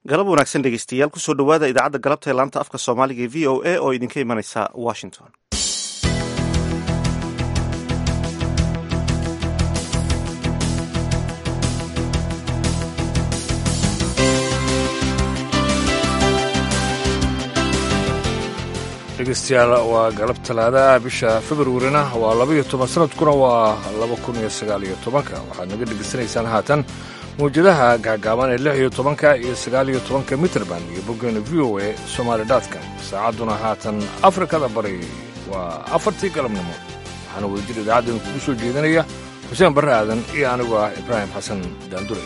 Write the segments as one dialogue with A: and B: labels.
A: galab wanaagsan dhegeystayaal kusoo dhowaada idaacadda galabta ee laanta afka soomaaliga ee v o a oo idinka imanaysa washington
B: dhegeystayaal waa galab talaadaah bisha februarina waa labaiyo toban sanadkuna waa laba kun iyo sagaal iyo tobanka waxaad naga dhegeysanaysaan haatan mawjadaha gaagaaban ee lix iyo tobanka iyo sagaal iyo tobanka mitrband iyo boggeena v o a somaali dotcom saacadduna haatan afrikada bari waa afartii galabnimo waxaana wadajir idaacaddan kugu soo jeedinaya xuseen barre aadan iyo anigu ah ibraahim xasan daandure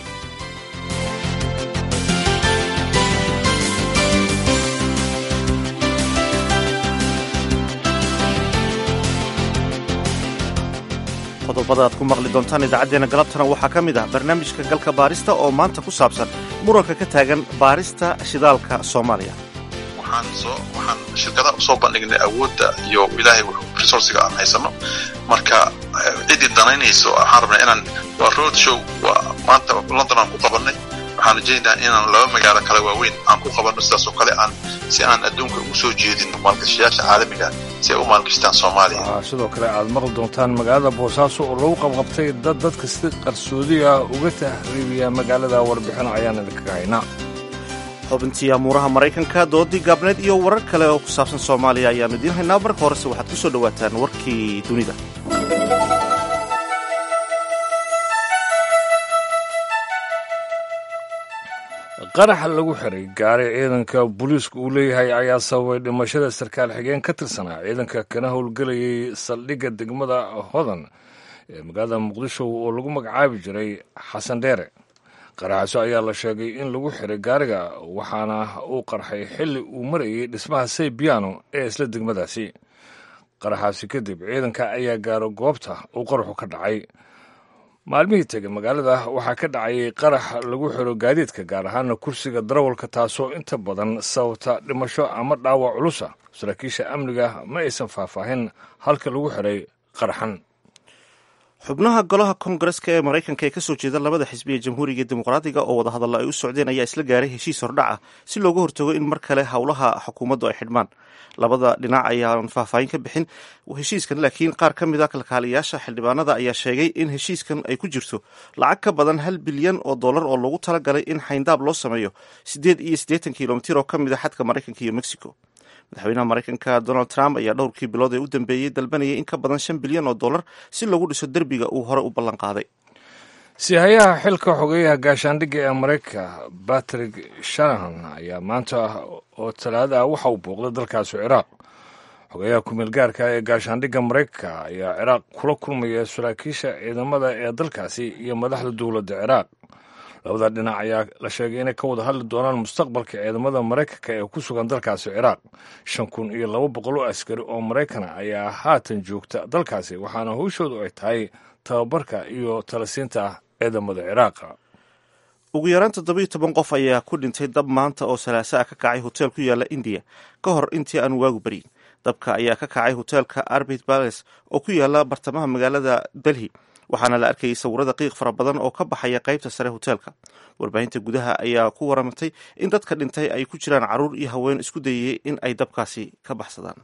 A: qodobada aad ku maqli doontaan idaacaddeenna galabtana waxaa ka mid ah barnaamijka galka baarista oo maanta ku saabsan muranka ka taagan baarista shidaalka soomaaliya
C: waxaan soo waxaan shirkadaha usoo bandhignay awoodda iyo ilaahay resourciga aan haysano marka ciddii danaynayso waxaan rabnay inaan waa road show waa maanta london aan ku qabanay waxaan rajaynayaa inaan laba magaalo kale waaweyn aan ku qabanno sidaasoo kale aan si aan adduunka ugu soo jeedin maalgashayaasha caalamiga si ay u maalgashtaan soomaaliya
B: waxaa sidoo kale aad maqli doontaan magaalada boosaaso oo lagu qabqabtay dad dadka si qarsoodi ah uga tahriibiya magaalada warbixino ayaan idinkaga haynaa
A: xubintii amuuraha maraykanka doodii gaabneed iyo warar kale oo ku saabsan soomaaliya ayaannu idiin haynaa marka horese waxaad ku soo dhowaataan warkii dunida
B: qaraxa lagu xiray gaari ciidanka booliisku uu leeyahay ayaa sababay dhimashada sarkaal xigeen ka tirsanaa ciidanka kana howlgelayay saldhigga degmada hodan ee magaalada muqdisho oo lagu magacaabi jiray xasan dheere qaraxaso ayaa la sheegay in lagu xiray gaariga waxaana uu qarxay xilli uu marayay dhismaha saybiano ee isla degmadaasi qaraxaasi kadib ciidanka ayaa gaaro goobta uu qaraxu ka dhacay maalmihii tegay magaalada waxaa ka dhacayay qarax lagu xiro gaadiidka gaar ahaana kursiga darawalka taasoo inta badan sababta dhimasho ama dhaawac culusa saraakiisha amniga ma aysan faahfaahin halka lagu xiray qaraxan
A: xubnaha golaha koongareska ee maraykanka ee kasoo jeeda labada xisbi ee jamhuuriga iyo dimuqraadiga oo wadahadalla ay u socdeen ayaa isla gaaray heshiis hordhaca si looga hortago in mar kale howlaha xukuumaddu ay xidhmaan labada dhinac ayaan faahfaahin ka bixin heshiiskan laakiin qaar ka mid a kalkaaliyaasha xildhibaanada ayaa sheegay in heshiiskan ay ku jirto lacag ka badan hal bilyan oo dollar oo loogu talagalay in xayndaab loo sameeyo siddeed iyo siddeetan kilomitir oo ka mid a xadka maraykanka iyo mexico madaxweynaha maraykanka donald trump ayaa dhowrkii bilood ee u dambeeyey dalbanayay in ka badan shan bilyan oo dollar si lagu dhiso derbiga uu hore u ballan qaaday
B: sihayaha xilka xogeeyaha gaashaandhigga ee maraykanka batrick shanahan ayaa maanta oo talaada ah waxa uu booqday dalkaasi ciraaq xogeeyaha kumeel gaarka ee gaashaandhigga maraykanka ayaa ciraaq kula kulmaya saraakiisha ciidamada ee dalkaasi iyo madaxda dowladda ciraaq labada dhinac ayaa la sheegay inay ka wada hadli doonaan mustaqbalka ciidamada maraykanka ee ku sugan dalkaasi ciraaq shan kun iyo laba boqol oo askari oo maraykana ayaa haatan joogta dalkaasi waxaana howshoodu ay tahay tababarka iyo talasiinta ciidamada ciraaqa
A: ugu yaraan toddobiyo toban qof ayaa ku dhintay dab maanta oo salaaso ah ka kacay hoteel ku yaala indiya ka hor intii aan waagu baryin dabka ayaa ka kacay hoteelka arbit bales oo ku yaala bartamaha magaalada delhi waxaana la arkayay sawirada qiiq fara badan oo ka baxaya qaybta sare hoteelka warbaahinta gudaha ayaa ku waramatay in dadka dhintay ay ku jiraan carruur iyo haween isku dayayay in ay dabkaasi ka baxsadaan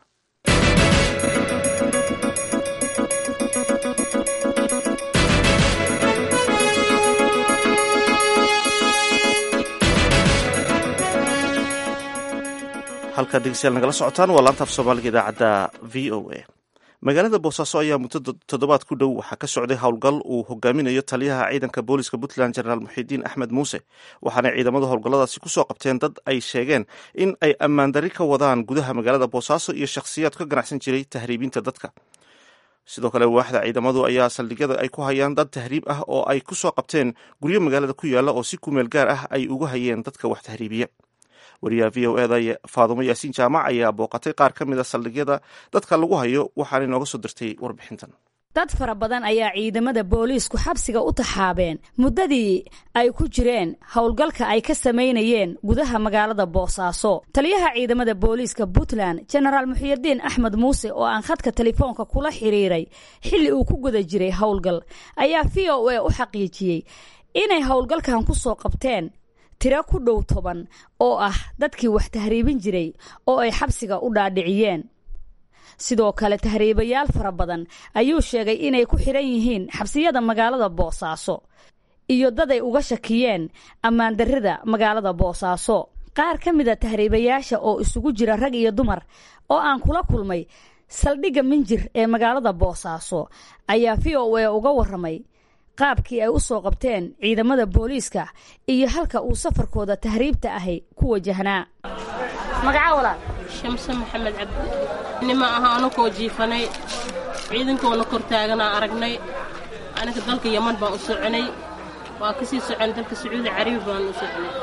A: halkaad dhegeystayaal nagala socotaan waa laanta af soomaaliga idaacadda v o a magaalada boosaaso ayaa muddo toddobaad ku dhow waxaa ka socday howlgal uu hogaaminayo taliyaha ciidanka booliska puntland jenaraal muxidiin axmed muuse waxaana ciidamada howlgalladaasi kusoo qabteen dad ay sheegeen in ay ammaandari ka wadaan gudaha magaalada boosaaso iyo shakhsiyaad ka ganacsan jiray tahriibinta dadka sidoo kale waaxda ciidamadu ayaa saldhigyada ay ku hayaan dad tahriib ah oo ay kusoo qabteen guryo magaalada ku yaala oo si kumeel gaar ah ay uga hayeen dadka wax tahriibiya wariyaha v o eda faadumo yaasiin jaamac ayaa booqatay qaar ka mid a saldhigyada dadka lagu hayo waxaana inooga soo dirtay warbixintan
D: dad fara badan ayaa ciidamada booliisku xabsiga u taxaabeen muddadii ay ku jireen howlgalka ay ka samaynayeen gudaha magaalada boosaaso taliyaha ciidamada booliiska puntland jenaraal muxiyidiin axmed muuse oo aan khadka telefoonka kula xiriiray xilli uu ku guda jiray howlgal ayaa v o a u xaqiijiyey inay howlgalkan ku soo qabteen tiro ku dhow toban oo ah dadkii wax tahriibin jiray oo ay xabsiga u dhaadhiciyeen sidoo kale tahriibayaal fara badan ayuu sheegay inay ku xidhan yihiin xabsiyada magaalada boosaaso iyo dad ay uga shakiyeen ammaandarrida magaalada boosaaso qaar ka mida tahriibayaasha oo isugu jira rag iyo dumar oo aan kula kulmay saldhigga minjir ee magaalada boosaaso ayaa v o a uga warramay qaabkii ay u soo qabteen ciidamada booliiska iyo halka uu safarkooda tahriibta ahi ku wajahnaa magacaa walaal
E: shamse maxamed cabdi nima aha anakoo jiifanay ciidankoona kor taaganaa aragnay aniga dalka yaman baan u soconay waa ka sii socon dalka sacuudi carabi baan u soconay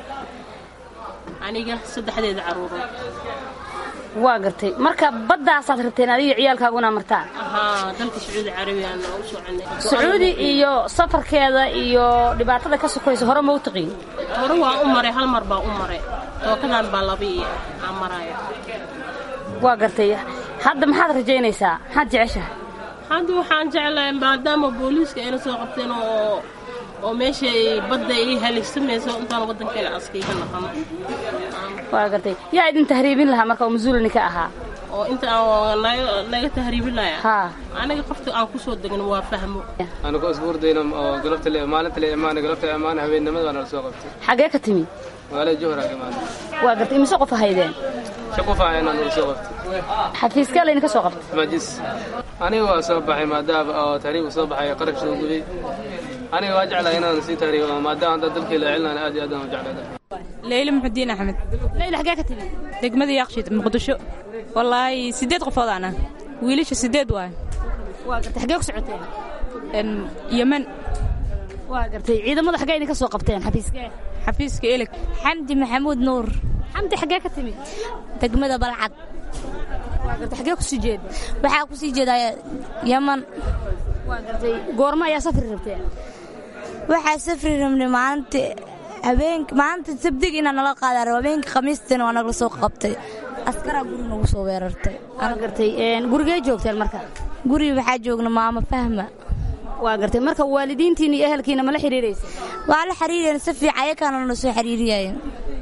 E: aniga saddexdeeda carruurood
D: waa gartay marka baddaasaad rabteen adiga ciyaalkaaguna martaan
E: ahaa dalka sacuudi carabi aan u soconay
D: sacuudi iyo safarkeeda iyo dhibaatada ka sokaysa hore ma u taqiin
E: hore waan u maray hal mar baan u maray tookadan baa laba iyo aan maraya
D: waa gartay hadda maxaad rajaynaysaa maxaad jeceshahay
E: hadda waxaan jeclahay maadaama booliiska ayna soo qabteen oo oo meesha badda ii halisamayso intaan waddankeena askayga naqano
D: waa gartay yaa idin tahriibin lahaa marka oo mas-uulini ka ahaa
E: oo inta aan naga tahriibinaya
D: haa
E: aniga qofta aan ku soo degno waa fahmo
F: anagoo isbuurdayna oo galabta le maalinta le imaana galabta imaana habeennimada baa nala soo qabtay
D: xaggee ka timi
F: magaalada jowhar ka imaana
D: waa gartay imise qof haydeen
F: shaqufa ayana nala soo qabtay
D: xafiiskee laydinka soo qabtay
F: majis aniga waa soo baxay maadaama oo tahriib soo baxay qarash soo gubay aniga waa jeclahay inaan sii tahriibo maadaama hadda dalkii la celinaan aad iyo aad aan u jeclahay
G: leyla muxudiin axmed
D: leyla xaggee ka timi
G: degmada yaaqshiid muqdisho wallaahi siddeed qofood ana wiilasha siddeed waay
D: waa gartay xaggee ku socoteen
G: yemen
D: waa gartay ciidamada xaggee idinka soo qabteen xafiiskee
G: xafiiska eleg
H: xamdi maxamuud nuur
D: xamdi xaggee ka timi
H: degmada balcad
D: waa gartay xaggee ku sii jeed
H: waxaa ku sii jeedaa yaman
D: waa gartay goorma ayaa safri rabteen
H: waxaa safri rabnay maalinta habeenk maalinta sabdig inaa nala qaadaa rabo habeenka khamiistina waa nagala soo qabtay askaraa guri nagu soo weerartay
D: waa gartay gurigee joogteen marka
H: guriga waxaa joogna maamo fahma
D: waa gartay marka waalidiintiina iyo ehelkiina mala xiriiraysa
H: waa la xiriireen si fiican ayakaana nala soo xiriiriyayeen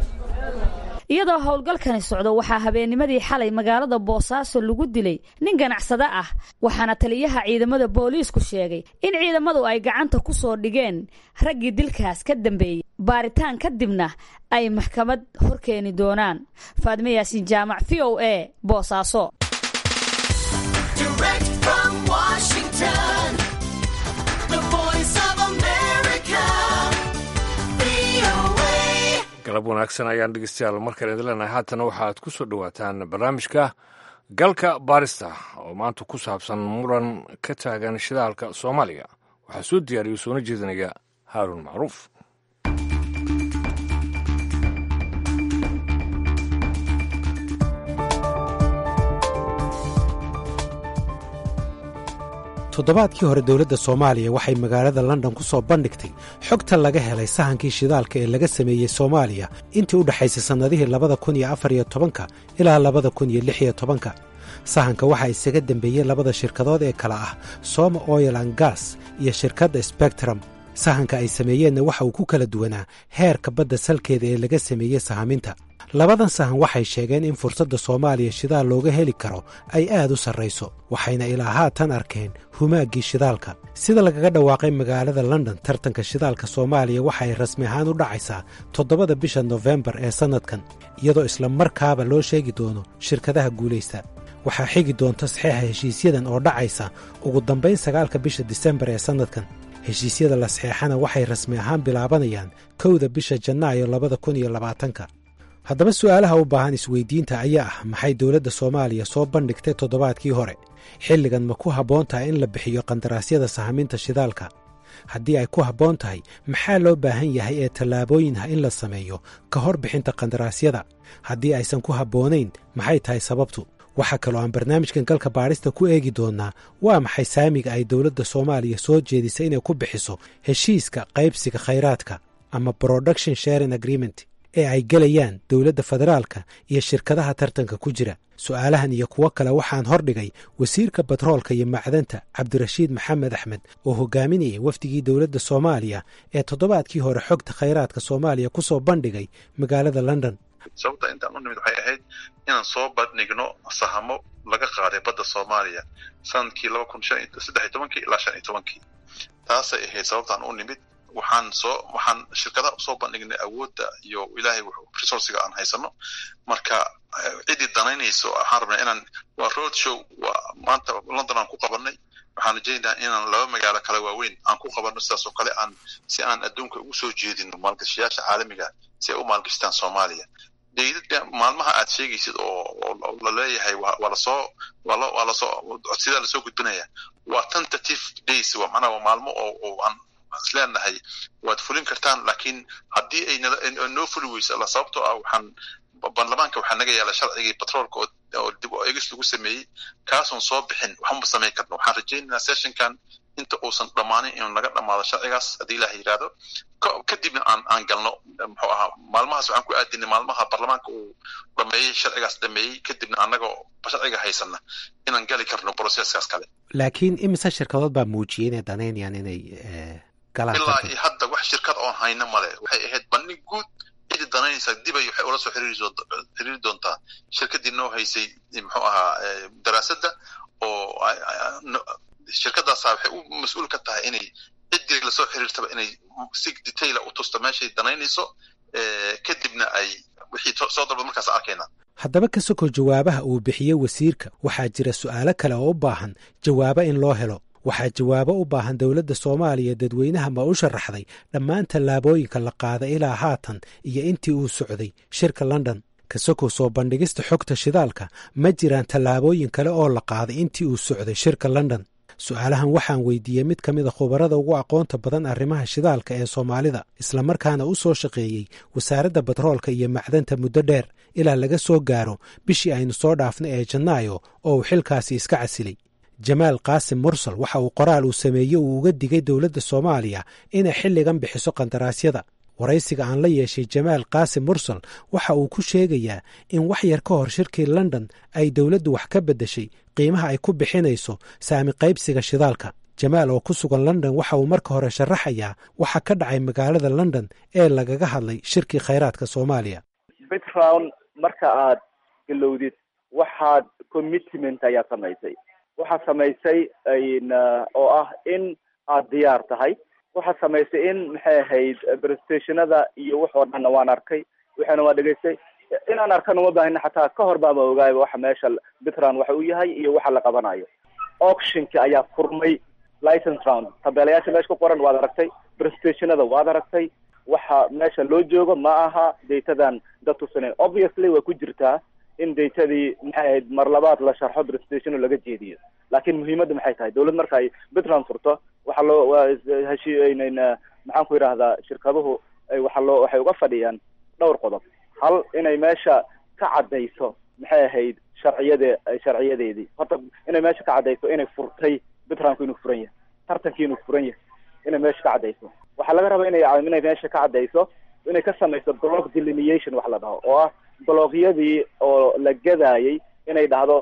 D: iyadoo howlgalkani socdo waxaa habeennimadii xalay magaalada boosaaso lagu dilay nin ganacsade ah waxaana taliyaha ciidamada booliisku sheegay in ciidamadu ay gacanta ku soo dhigeen raggii dilkaas ka dambeeyey baaritaan kadibna ay maxkamad horkeeni doonaan faadme yaasiin jaamac v o a boosaaso
B: galab wanaagsan ayaan dhegeystayaal markale idin leenahay haatana waxaad ku soo dhowaataan barnaamijka galka baarista oo maanta ku saabsan muran ka taagan shidaalka soomaaliya waxaa soo diyaariyo soona jeedinaya haaruun macruuf
I: toddobaadkii hore dowladda soomaaliya waxay magaalada london ku soo bandhigtay xogta laga helay sahankii shidaalka ee laga sameeyey soomaaliya intii u dhexaysay sannadihii labada kun iyo afar iyo tobanka ilaa labada kun iyo lix iyo tobanka sahanka waxaa isaga dembeeyey labada shirkadood ee kale ah soma oil an gas iyo shirkadda sbectrum sahanka ay sameeyeenna waxa uu ku kala duwanaa heerka badda salkeeda ee laga sameeyey sahaminta labadan sahan waxay sheegeen in fursadda soomaaliya shidaal looga heli karo ay aad u sarrayso waxayna ilaa haatan arkeen humaaggii shidaalka sida lagaga dhawaaqay magaalada london tartanka shidaalka soomaaliya waxa ay rasmi ahaan u dhacaysaa toddobada bisha nofembar ee sannadkan iyadoo isla markaaba loo sheegi doono shirkadaha guulaysta waxaa xigi doonta saxeixa heshiisyadan oo dhacaysa ugu dambayn sagaalka bisha disembar ee sannadkan heshiisyada la saxeexana waxay rasmi ahaan bilaabanayaan kowda bisha janaayo labada kun iyo labaatanka haddaba su'aalaha u baahan isweydiinta ayaa ah maxay dowladda soomaaliya soo bandhigtay toddobaadkii hore xilligan ma ku habboon tahay in la bixiyo qandaraasyada sahaminta shidaalka haddii ay ku habboon tahay maxaa loo baahan yahay ee tallaabooyin ah in la sameeyo ka hor bixinta qandaraasyada haddii aysan ku habboonayn maxay tahay sababtu waxaa kaloo aan barnaamijkan galka baadhista ku eegi doonnaa waa maxay saamiga ay dowladda soomaaliya soo jeedisay inay ku bixiso heshiiska qaybsiga khayraadka ama production sharing agreement ee ay gelayaan dowladda federaalka iyo shirkadaha tartanka ku jira su'aalahan iyo kuwo kale waxaan hordhigay wasiirka batroolka iyo macdanta cabdirashiid maxamed axmed oo hogaaminayay wafdigii dowladda soomaaliya ee toddobaadkii hore xogta khayraadka soomaaliya ku soo bandhigay magaalada london
C: sababta intaan u nimid waxay ahayd inaan soo bandhigno sahamo laga qaaday badda soomaaliya sanadkii laba kun shan saddex iyo tobankii ilaa shan iyo tobankii taasay ahayd sababtaan u nimid waxaan soo waxaan shirkadaha usoo bandhignay awoodda iyo ilaahay resourciga aan haysano marka ciddii danaynayso waxaan rabnaa inaan waa road show waa maanta london aan ku qabanay waxaan rajaynayaa inaan laba magaalo kale waaweyn aan ku qabanno sidaas oo kale aan si aan adduunka ugu soo jeedino maalgashayaasha caalamiga si ay u maalgashtaan soomaaliya deydada maalmaha aad sheegaysid oo la leeyahay waa lasoo waa lasoo codsidaa lasoo gudbinaya waa tentative days waa macnaha waa maalmo oo aan isleenahay waad fulin kartaan laakiin haddii ay noo fuli weyso alla sababtoo ah waxaan baarlamaanka waxaa naga yaala sharcigii batroolka oo dib o egis lagu sameeyey kaasoon soo bixin waxma samayn karno waxaan rajaynaynaa sessionkan inta uusan dhammaanin inuu naga dhammaado sharcigaas haddii ilaah yidhaahdo kadibna aan aan galno muxuu ahaa maalmahaas waxaan ku aadinay maalmaha baarlamaanka uu dhameeyey sharcigaas dhameeyey kadibna annagoo sharciga haysana inaan gali karno broceskaas kale
I: laakiin imise shirkadood baa muujiyey inay danaynayaan inay galaan
C: ilaa iyo hadda wax shirkad oon hayno male waxay ahayd bandhig guud cidi danaynaysaa dibay waxay ula soo xiriiri doontaa shirkadii noo haysay muxuu ahaa daraasadda oo shirkadaasa waxay u mas-uul ka tahay inay ciddii lasoo xiriirtaba inay si detaila u tusto meeshay danaynayso kadibna ay wixii soo dalba markaas arkayna
I: haddaba ka soko jawaabaha uu bixiyey wasiirka waxaa jira su'aalo kale oo u baahan jawaabo in loo helo waxaa jawaabo u baahan dowladda soomaaliya dadweynaha ma u sharaxday dhammaan tallaabooyinka la qaada ilaa haatan iyo intii uu socday shirka london kasoko soo bandhigista xogta shidaalka ma jiraan tallaabooyin kale oo la qaaday intii uu socday shirka london su-aalahan waxaan weydiiyey mid ka mida khubarada ugu aqoonta badan arrimaha shidaalka ee soomaalida islamarkaana u soo shaqeeyey wasaaradda batroolka iyo macdanta muddo dheer ilaa laga soo gaaro bishii aynu soo dhaafnay ee janaayo oo uu xilkaasi iska casilay jamaal qaasim mursal waxa uu qoraal uu sameeyey uu uga digay dowladda soomaaliya inay xilligan bixiso qandaraasyada waraysiga aan la yeeshay jamaal qaasim mursal waxa uu ku sheegayaa in wax yar ka hor shirkii london ay dowladdu wax ka beddeshay qiimaha ay ku bixinayso saami qaybsiga shidaalka jamaal oo ku sugan london waxa uu marka hore sharaxayaa waxa ka dhacay magaalada london ee lagaga hadlay shirkii khayraadka soomaaliya
J: background marka aad galowdid waxaad commitment ayaa samaysay waxaad samaysay oo ah in aad diyaar tahay waxaad samaysay in maxay ahayd prestationada iyo wax oo dhanna waan arkay waxaana waan dhegaystay inaan arkana uma baahina xataa ka hor baama ogaayba waxa meesha bitran waxa uu yahay iyo waxa la qabanayo auctionki ayaa furmay license round tabeelayaasha meesha ku qoran waad aragtay prestationada waad aragtay waxa meesha loo joogo ma aha datadan dad tusanen obviously way ku jirtaa in datadii maxay ahayd mar labaad la sharxo prestation laga jeediyo laakiin muhiimadda maxay tahay dawlad marka ay bitland furto waxaa loo heshiinayna maxaan ku yidhaahdaa shirkaduhu waxaa loo waxay uga fadhiyaan dhowr qodob hal inay meesha ka caddayso maxay ahayd sharciyade sharciyadeedii horta inay meesha ka caddayso inay furtay bitlandku inuu furan yahay tartankii inuu furan yahay inay meesha ka caddayso waxaa laga rabaa inay inay meesha ka caddayso inay ka samayso block delineation wax la dhaho oo ah bloogyadii oo la gadaayay inay dhahdo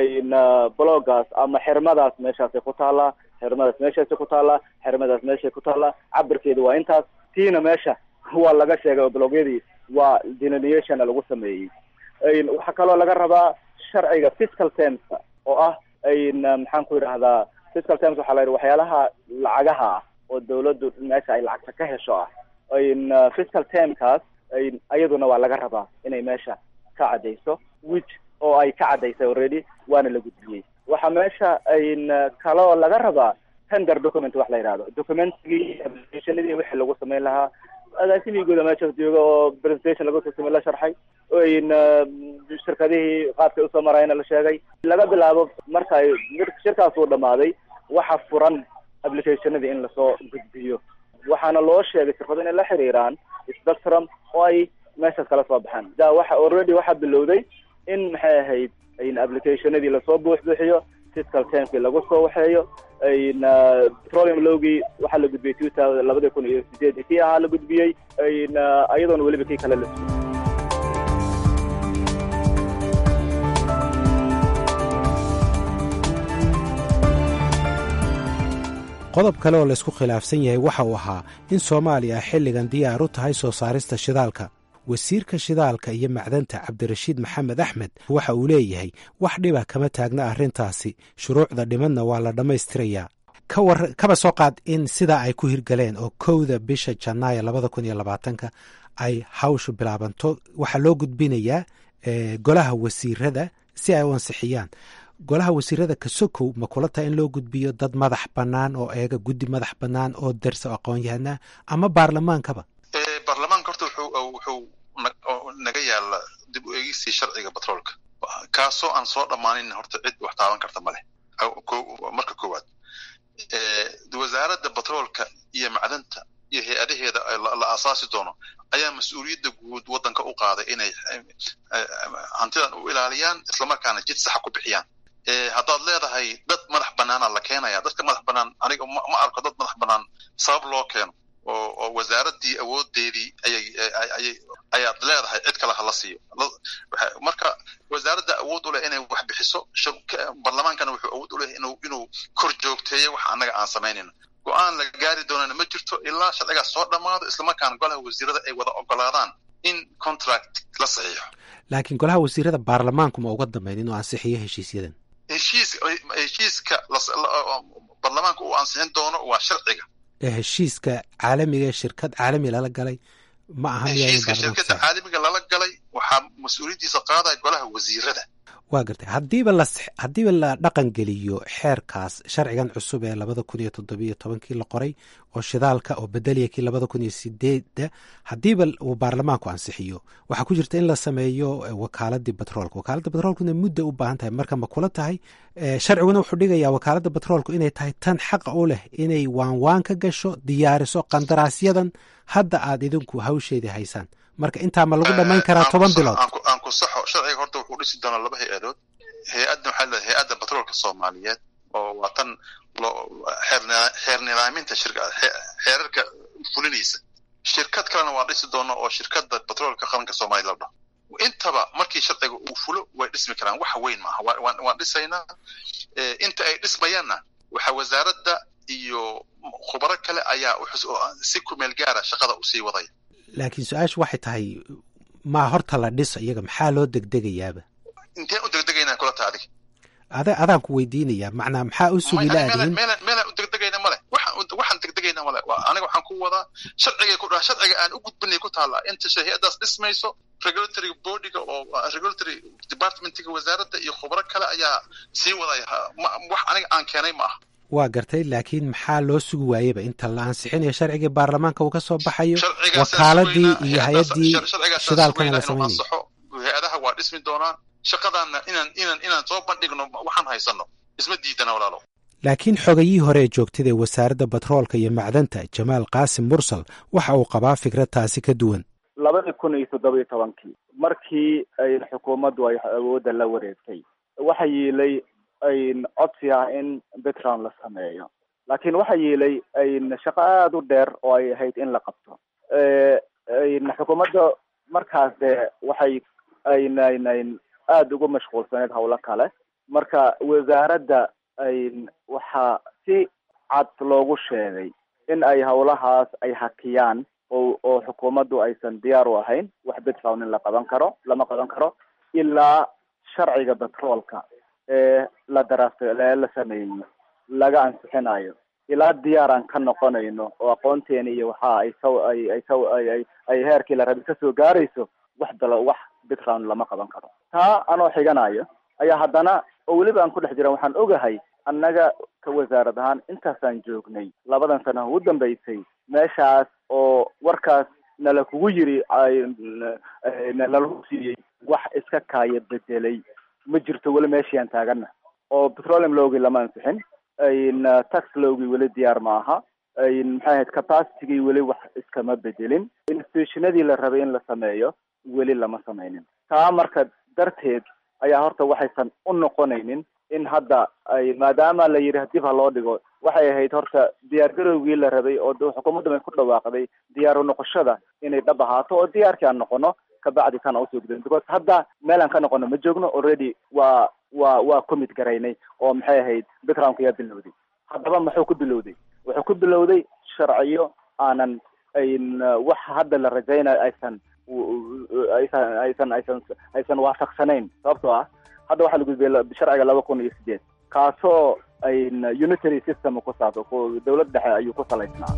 J: bloggaas ama xirmadaas meeshaasay ku taallaa xirmadaas meeshaasay ku taallaa xirmadaas meeshay ku taallaa cabirkeeda waa intaas tiina meesha waa laga sheegay oo blogyadii waa delineationna lagu sameeyey waxaa kaloo laga rabaa sharciga fiscal termska oo ah maxaan ku yidhahdaa fiscal terms waxaa la yidhi waxyaalaha lacagaha ah oo dawladdu meesha ay lacagta ka hesho ah fiscal termkaas ayaduna waa laga rabaa inay meesha ka caddayso which oo ay ka caddaysay already waana la gudbiyey waxaa meesha kaloo laga rabaa tender document wax la yidhahdo documentigii applicationadii wixii lagu samayn lahaa agaasimii guuda meeshaas jooga oo presentation lagu sasame la sharxay shirkadihii qaabkay usoo marayna la sheegay laga bilaabo marka ay shirkaas uu dhamaaday waxa furan applicationadii in lasoo gudbiyo waxaana loo sheegay shirkado inay la xiriiraan spectrum oo ay meeshaas kala soo baxaan da waxa already waxaa bilowday in maxay ahayd applicationadii lasoo buux buuxiyo fiscal termkii lagu soo waxeeyo petroleum lowgii waxaa la gudbiyey two thousand labada kun iyo sideed kii ahaa la gudbiyey iyadoona weliba kii kale la
I: qodob kale oo laysku khilaafsan yahay waxa uu ahaa in soomaaliya xilligan diyaar u tahay soo saarista shidaalka wasiirka shidaalka iyo macdanta cabdirashiid maxamed axmed waxa uu leeyahay wax dhiba kama taagna arrintaasi shuruucda dhimadna waa la dhammaystirayaa kaba soo qaad in sidaa ay ku hirgaleen oo kowda bisha janaayo labada kun iyo labaatanka ay hawshu bilaabanto waxaa loo gudbinayaa golaha wasiirada si ay u ansixiyaan golaha wasiirada kasokow ma kula tahay in loo gudbiyo dad madax bannaan oo eega guddi madax bannaan oo darsa o aqoon-yahanaa ama baarlamaankaba
C: baarlamaanka horta wuxuu naga yaala dib u eegistii sharciga batroolka kaasoo aan soo dhammaanin horta cid wax taaban karta ma leh marka koowaad wasaaradda batroolka iyo macdanta iyo hay-adaheeda la aasaasi doono ayaa mas-uuliyadda guud waddanka u qaaday inay hantidan u ilaaliyaan islamarkaana jid saxa ku bixiyaan haddaad leedahay dad madax bannaana la keenaya dadka madax bannaan aniga ma arko dad madax bannaan sabab loo keeno oo oo wasaaraddii awoodeedii ayay ayay ayaad leedahay cid kale hala siiyo marka wasaaradda awood u leh inay wax bixiso barlamaankana wuxuu awood u leh inuu inuu kor joogteeyo wax annaga aan samaynayno go-aan la gaari doonana ma jirto ilaa sharcigaas soo dhammaado islamarkaana golaha wasiirada ay wada ogolaadaan in contract la saxiixo
I: laakiin golaha wasiirada baarlamaanku ma uga dambeyn inuu ansixiyo heshiisyadan
C: heshiis heshiiska barlamaanka uu ansixin doono waa sharciga
I: heshiiska caalamiga shirkad caalami lala galay ma aha
C: heshiiska shirkadda caalamiga lala galay waxaa mas-uuliyaddiisa qaadaya golaha wasiirada
I: waa gartay haddiiba la haddiiba la dhaqan geliyo xeerkaas sharcigan cusub ee labada kun iyo toddobiyo tobankii la qoray oo shidaalka oo bedeliya kii labada kun iyo sideedda haddiiba uu baarlamaanku ansixiyo waxaa ku jirta in la sameeyo wakaaladii batroolka wakaaladda batroolkuna mudda u baahan tahay marka ma kula tahay sharciguna wuxuu dhigayaa wakaaladda batroolku inay tahay tan xaqa u leh inay waanwaan ka gasho diyaariso qandaraasyadan hadda aad idinku hawsheedii haysaan marka intaa ma lagu dhammayn karaa toban bilood
C: aan ku saxo sharciga horta wuxuu dhisi doonaa laba hay-adood hay-adda waxaa leedahay hay-adda batroolka soomaaliyeed oo waa tan loo xeer nidaaminta xeerarka fulinaysa shirkad kalena waa dhisi doona oo shirkadda batroolka qaranka soomaaliya la dhaho intaba markii sharciga uu fulo way dhismi karaan wax weyn maaha waan dhisaynaa inta ay dhismayaanna waxaa wasaaradda iyo khubaro kale ayaa si kumeel gaara shaqada usii wadaya
I: laakiin su-aashu waxay tahay maa horta la dhiso iyaga maxaa loo degdegayaaba
C: inteen u degdegaynaa kula taha adiga
I: ada adaan ku weydiinayaa macnaa maxaa u sugi laadihin
C: meelaan u degdegayna male waxaan degdegayna male aniga waxaan ku wadaa sharcigay ku dhaha sharciga aan u gudbinay ku taallaa inta hay-addaas dhismayso regulatory bodyga oo regulatory departmentiga wasaaradda iyo khubro kale ayaa sii wadaya wax aniga aan keenay ma aha
I: waa gartay laakiin maxaa loo sugi waayeba inta la ansixinayo sharcigii baarlamaanka uu ka soo baxayo wakaaladii iyo hay-addii shidaalkana la samaynayo
C: hay-adaha waa dhismi doonaan shaqadaanna inaan inaan inaan soo bandhigno waxaan haysano isma diidana walaalo
I: laakiin xogayihii hore ee joogtada ee wasaaradda batroolka iyo macdanta jamaal qaasim mursal waxa uu qabaa fikrad taasi ka duwan
J: labadii kun iyo toddoba iyo tobankii markii ay xukuumaddu ay awoodda la wareegtay waxa yiilay codsi ah in background la sameeyo laakiin waxa yiilay shaqo aada u dheer oo ay ahayd in la qabto xukuumadda markaas dee waxay aynan aada ugu mashquulsaneyd hawlo kale marka wasaaradda waxaa si cad loogu sheegay in ay hawlahaas ay hakiyaan oo oo xukuumaddu aysan diyaar u ahayn wax background in la qaban karo lama qaban karo ilaa sharciga batroolka ee la daraastay ee la sameeyey laga ansixinayo ilaa diyaar aan ka noqonayno oo aqoonteeni iyo waxa ay saw ay ay saw ay ay ay heerkii la rabay kasoo gaarayso wax dalo wax background lama qaban karo taa anoo xiganayo ayaa haddana oo weliba aan ku dhex jiran waxaan ogahay annaga ka wasaarad ahaan intaasaan joognay labadan sana ugu dambeysay meeshaas oo warkaas nala kugu yiri nalagu siiyey wax iska kaaya bedelay ma jirto weli meeshii aan taagana oo petroleum lowgii lama ansixin tax lowgii weli diyaar ma aha maxay ahayd capacitygii weli wax iskama bedelin institutionadii la rabay in la sameeyo weli lama sameynin taa marka darteed ayaa horta waxaysan u noqonaynin in hadda ay maadaama la yidhi dib ha loo dhigo waxay ahayd horta diyaargarowgii la rabay oo xukuumadda bay ku dhawaaqday diyaar u noqoshada inay dhab ahaato oo diyaarkii aan noqono kabacdi kana usoo gudin because hadda meel aan ka noqono ma joogno already waa waa waa commit garaynay oo maxay ahayd backgroundka yaa bilowday haddaba muxuu ku bilowday wuxuu ku bilowday sharciyo aanan ayn wax hadda la rajaynayo aysan aysan aysan aysan aysan waafaqsanayn sababtoo ah hadda waxaa la gudbiyay sharciga laba kun iyo sideed kaasoo ayn unitary system ku saabsan dowlad dhexe ayuu ku salaysnaa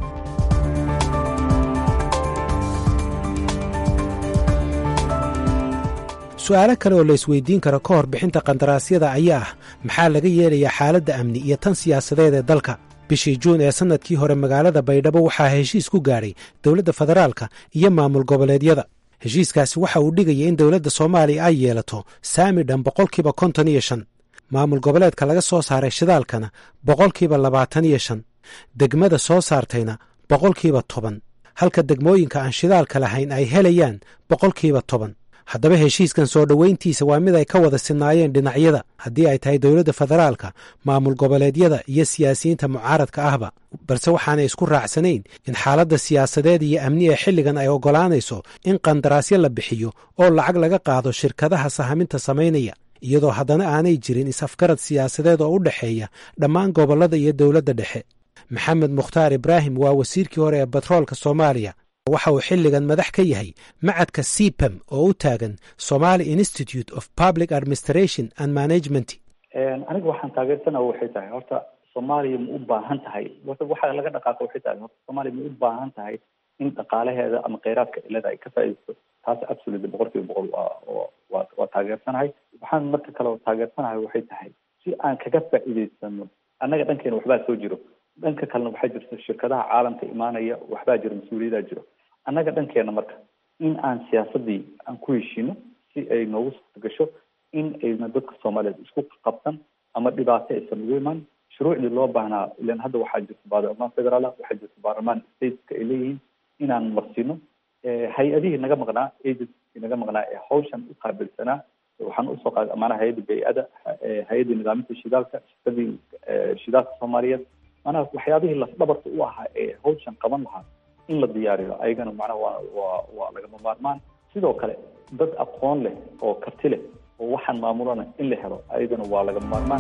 I: su-aalo kale oo la isweydiin karo ka hor bixinta qandaraasyada ayaa ah maxaa laga yeelayaa xaaladda amni iyo tan siyaasadeed ee dalka bishii juun ee sannadkii hore magaalada baydhabo waxaa heshiis ku gaadhay dowladda federaalka iyo maamul goboleedyada heshiiskaasi waxa uu dhigaya in dowladda soomaaliya ay yeelato saami dhan boqolkiiba konton iyo shan maamul goboleedka laga soo saaray shidaalkana boqolkiiba labaatan iyo shan degmada soo saartayna boqolkiiba toban halka degmooyinka aan shidaalka lahayn ay helayaan boqolkiiba toban haddaba heshiiskan soo dhoweyntiisa waa mid ay ka wada sinaayeen dhinacyada haddii ay tahay dowladda federaalka maamul goboleedyada iyo siyaasiyiinta mucaaradka ahba balse waxaanay isku raacsanayn in xaaladda siyaasadeed iyo amni ee xilligan ay oggolaanayso in qandaraasyo la bixiyo oo lacag laga qaado shirkadaha sahaminta samaynaya iyadoo haddana aanay jirin is-afgarad siyaasadeed oo u dhexeeya dhammaan gobollada iyo dowladda dhexe maxamed mukhtaar ibraahim waa wasiirkii hore ee batroolka soomaaliya waxa uu xilligan madax ka yahay macadka cpem oo u taagan somaly institute of public administration and management
K: aniga waxaan taageersanaa waxay tahay horta soomaaliya ma u baahan tahay waxa laga dhaqaaqa waxay tahay horta soomaaliya ma u baahan tahay in dhaqaalaheeda ama kheyraadka ilada ay ka faa'iidaysto taas absolutely boqol kiiba boqol waa waa waa taageersanahay waxaan marka kale oo taageersanahay waxay tahay si aan kaga faa'iidaysano annaga dhankeena waxbaa soo jiro dhanka kalena waxaa jirta shirkadaha caalamka imaanaya waxbaa jiro mas-uuliyadaa jiro annaga dhankeena marka in aan siyaasadii aan ku heshiino si ay noogu suurta gasho in ayna dadka soomaaliyeed isku qabsan ama dhibaato aysan ugu imaan shuruucdii loo baahnaa ilan hadda waxaa jirta baarlamaan federaala waxaa jirta baarlamaan stateska ay leeyihiin inaan marsiino hay-adihii naga maqnaa agency naga maqnaa ee hawshan u qaabilsanaa waxaan usoo qaad maanaha hay-adda bay-ada hay-addii nidaaminta shidaalka shirkadii shidaalka soomaaliyeed maanaha waxyaabihii lafdhabarta u ahaa ee hawshan qaban lahaa in la diyaariyo ayagana macnaha waa waa waa lagama maarmaan sidoo kale dad aqoon leh oo karti leh oo waxaan maamulana in la helo ayagana waa lagama maarmaan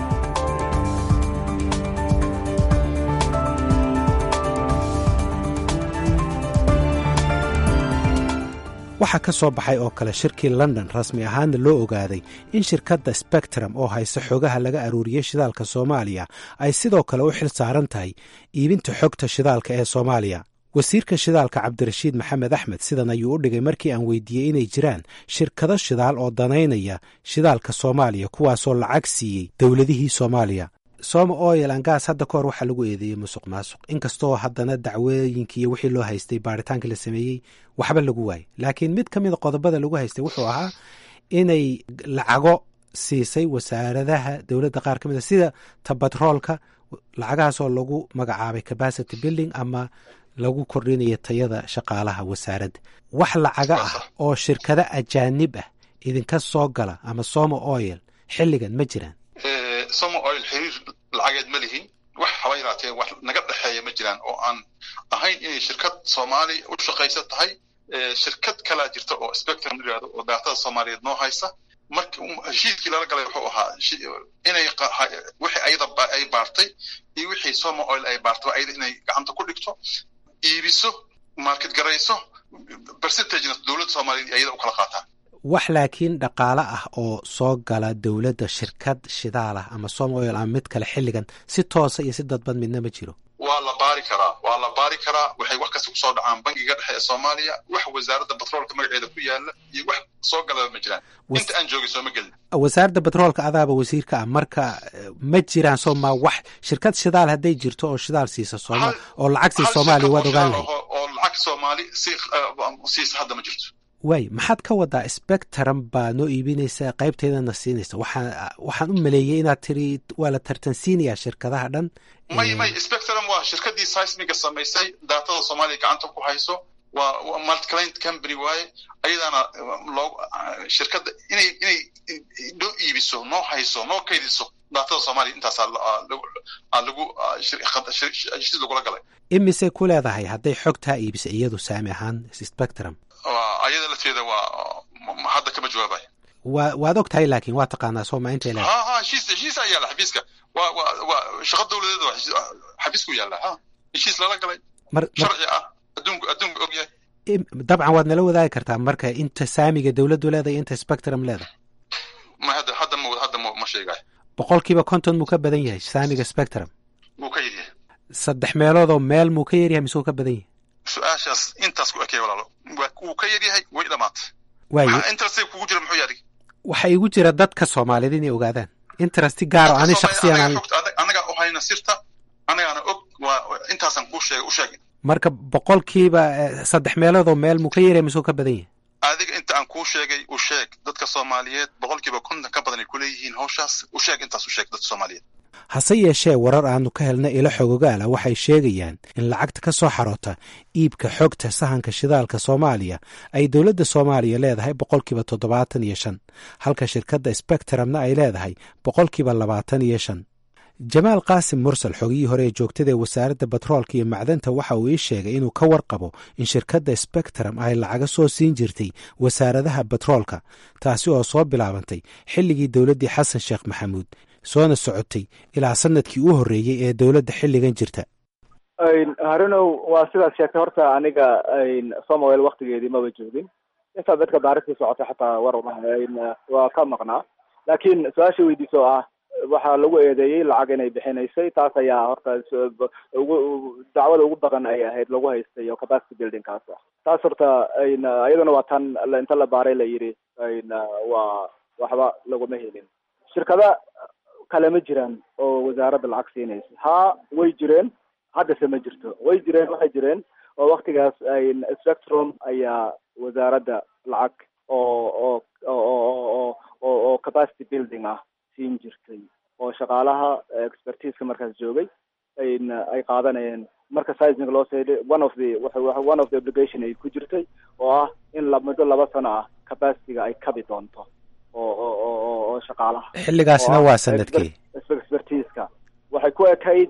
I: waxaa ka soo baxay oo kale shirkii london rasmi ahaanna loo ogaaday in shirkadda spectrum oo haysa xogaha laga aruuriyey shidaalka soomaaliya ay sidoo kale u xil saaran tahay iibinta xogta shidaalka ee soomaaliya wasiirka shidaalka cabdirashiid maxamed axmed sidan ayuu u dhigay markii aan weydiiyey inay jiraan shirkado shidaal oo danaynaya shidaalka soomaaliya kuwaasoo lacag siiyey dowladihii soomaaliya soma oil angas hadda ka hor waxaa lagu eedeeyey musuq maasuq inkastoo haddana dacwooyinkii iyo wixii loo haystay baaritaankii la sameeyey waxba lagu waayey laakiin mid ka mida qodobada lagu haystay wuxuu ahaa inay lacago siisay wasaaradaha dowladda qaar ka mid a sida tabatroolka lacagahaasoo lagu magacaabay capacity building ama lagu kordhinayo tayada shaqaalaha wasaaradda wax lacaga ah oo shirkado ajaanib ah idinka soo gala ama soma oil xilligan ma jiraan
C: somo oil xiriir lacageed ma lihin wax haba yaraatee wax naga dhexeeya ma jiraan oo aan ahayn inay shirkad soomaali u shaqaysa tahay shirkad kalaa jirta oo spectrum yirahdo oo daatada soomaaliyeed noo haysa marka heshiiskii lala galay wuxuu ahaa inay wixii ayada ay baartay iyo wixii somo oil ay baartay ayada inay gacanta ku dhigto iibiso market garayso percentagena dowladda soomaaliyeed ayada u kala qaataan
I: wax laakiin dhaqaale ah oo soo gala dowladda shirkad shidaal ah ama som oil ama mid kale xilligan si toosa iyo si dadban midna ma jiro
C: waa la baari karaa waa la baari karaa waxay wax kasta kusoo dhacaan bangiga dhexe ee soomaaliya wax wasaaradda batroolka magaceeda ku yaala iyo wax soo galaba ma jiraan inta aan joogay sooma gelin
I: wasaaradda batroolka adaaba wasiirka ah marka ma jiraan sooma wax shirkad shidaal hadday jirto oo shidaal siisa sooma oo lacag siisa soomaaliya waad ogaan lahayd
C: oo lacag soomaali si siisa hadda ma jirto
I: waay maxaad ka wadaa spectrum baa noo iibinaysa qaybteedana siinaysa waxaan waxaan u maleeyey inaad tiri waa la tartansiinayaa shirkadaha dhan
C: may may spectrum waa shirkadii seismiga samaysay daatada soomaaliya gacanta ku hayso waa multiclient company waaye ayadana loo shirkadda inay inay noo iibiso noo hayso noo kaydiso daatada soomaaliya intaasaa lagu heshiis lagula galay
I: imise ku leedahay hadday xogtaa iibisa iyadu saami ahaan spectrum
C: ayada lafteeda waa hadda kama jawaabay
I: wa waad og tahay laakiin waa taqaanaa sooma intay leedahay
C: ha ha heshiis heshiisaa yaalla xafiiska waa waa waa shaqo dowladeed waa xafiisku yaalla ha heshiis lala galay sharci ah adduunku adduunku og yahay
I: dabcan waad nala wadaagi kartaa marka inta saamiga dowladdu leedahay inta spectrum leedahay
C: ma hadda hadda ma hadda ma ma sheegayo
I: boqolkiiba konton muu ka badan yahay saamiga spectrum
C: wuu ka yaryahay
I: saddex meeloodoo meel muu ka yaryahay mise wuu ka badan yahay
C: su-aashaas intaas ku ekay walaalo wuu ka yaryahay way dhamaatay
I: waaye
C: interest kugu jira muxuu yahay
I: waxaa igu jira dadka soomaaliyeed inay ogaadaan interest gaar oo ani shaksiyan
C: anagaa u hayna sirta anagaana og waa intaasaan kuu sheegay u sheegay
I: marka boqolkiiba saddex meeloodoo meel muu ka yaryahay mise wuu ka badan yahay
C: adiga inta aan kuu sheegay u sheeg dadka soomaaliyeed boqolkiiba konton ka badan ay kuleeyihiin hawshaas u sheeg intaas u sheeg dadka soomaaliyeed
I: hase yeeshee warar aanu ka helna ilo xogogaala waxay sheegayaan in lacagta ka soo xaroota iibka xogta sahanka shidaalka soomaaliya ay dowladda soomaaliya leedahay boqolkiiba toddobaatan iyo shan halka shirkadda spectrumna ay leedahay boqolkiiba labaatan iyo shan jamaal qaasim mursal xogihii hore ee joogtada ee wasaaradda batroolka iyo macdanta waxa uu ii sheegay inuu ka warqabo in shirkadda spectrum ay lacaga soo siin jirtay wasaaradaha batroolka taasi oo soo bilaabantay xilligii dowladdii xasan sheekh maxamuud soona socotay ilaa sanadkii u horreeyey ee dowladda xilligan jirta
J: harunow waa sidaad sheegtay horta aniga somawel waktigeedii maba joogin intaa dadka daaristii socotay xataa war waa ka maqnaa laakiin su-aasha weydiisa oo ah waxaa lagu eedeeyey lacag inay bixinaysay taas ayaa horta ugu dacwada ugu badan ay ahayd lagu haystay oo capacity buildingkaas ah taas horta iyaduna waa tan inta la baaray la yidhi waa waxba laguma helin shirkada kale ma jiraan oo wasaaradda lacag siinaysa haa way jireen haddase ma jirto way jireen waxay jireen oo waktigaas spectrum ayaa wasaaradda lacag oo oo oo oo oo capacity building ah siin jirtay oo shaqaalaha expertiseka markaas joogay ay qaadanayeen marka sizing loo seeday one of the one of the obligation ay ku jirtay oo ah in muddo laba sano ah capacityga ay kabi doonto oo oo oo oo shaqaalaha
I: xilligaasna waa sanadkii
J: expertiska waxay ku ekayd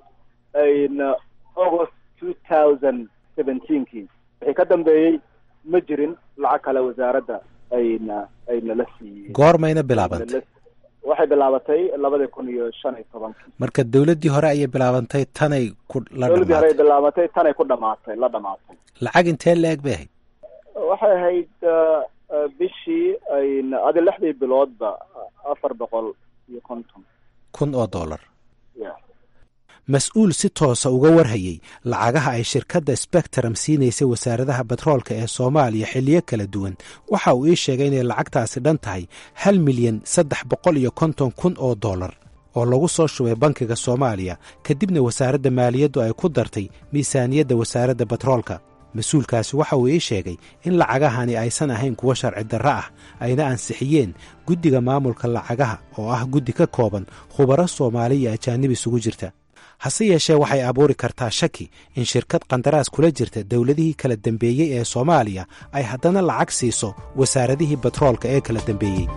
J: august two thousand seventeenkii wixii ka dambeeyey ma jirin lacag kale wasaaradda ayna ayna la siiyey
I: goormayna bilaabantay
J: waxay bilaabatay labadii kun iyo shan iyo tobankii
I: marka dowladdii hore ayay bilaabantay tanay ku la
J: dowladdii hore ay
I: dhamaatay
J: bilaabatay tanay ku dhamaatay la dhamaatay
I: lacag intee la-eg bay ahayd
J: waxay ahayd bishii ayna adi lixdii biloodba afar boqol iyo konton
I: kun oo dollar
J: ya
I: mas-uul si toosa uga warhayey lacagaha ay shirkadda spectrum siinaysay wasaaradaha batroolka ee soomaaliya xilliyo kala duwan waxa uu ii sheegay inay lacagtaasi dhan tahay hal milyan saddex boqol iyo konton kun oo dollar oo lagu soo shubay bankiga soomaaliya kadibna wasaaradda maaliyaddu ay ku dartay miisaaniyadda wasaaradda batroolka mas-uulkaasi waxa uu ii sheegay in lacagahani aysan ahayn kuwo sharci darro ah ayna ansixiyeen guddiga maamulka lacagaha oo ah guddi ka kooban khubaro soomaali iyo ajaanib isugu jirta hase yeeshee waxay abuuri kartaa shaki in shirkad qandaraas kula jirta dowladihii kala dembeeyey ee soomaaliya ay haddana lacag siiso wasaaradihii batroolka ee kala dembeeyey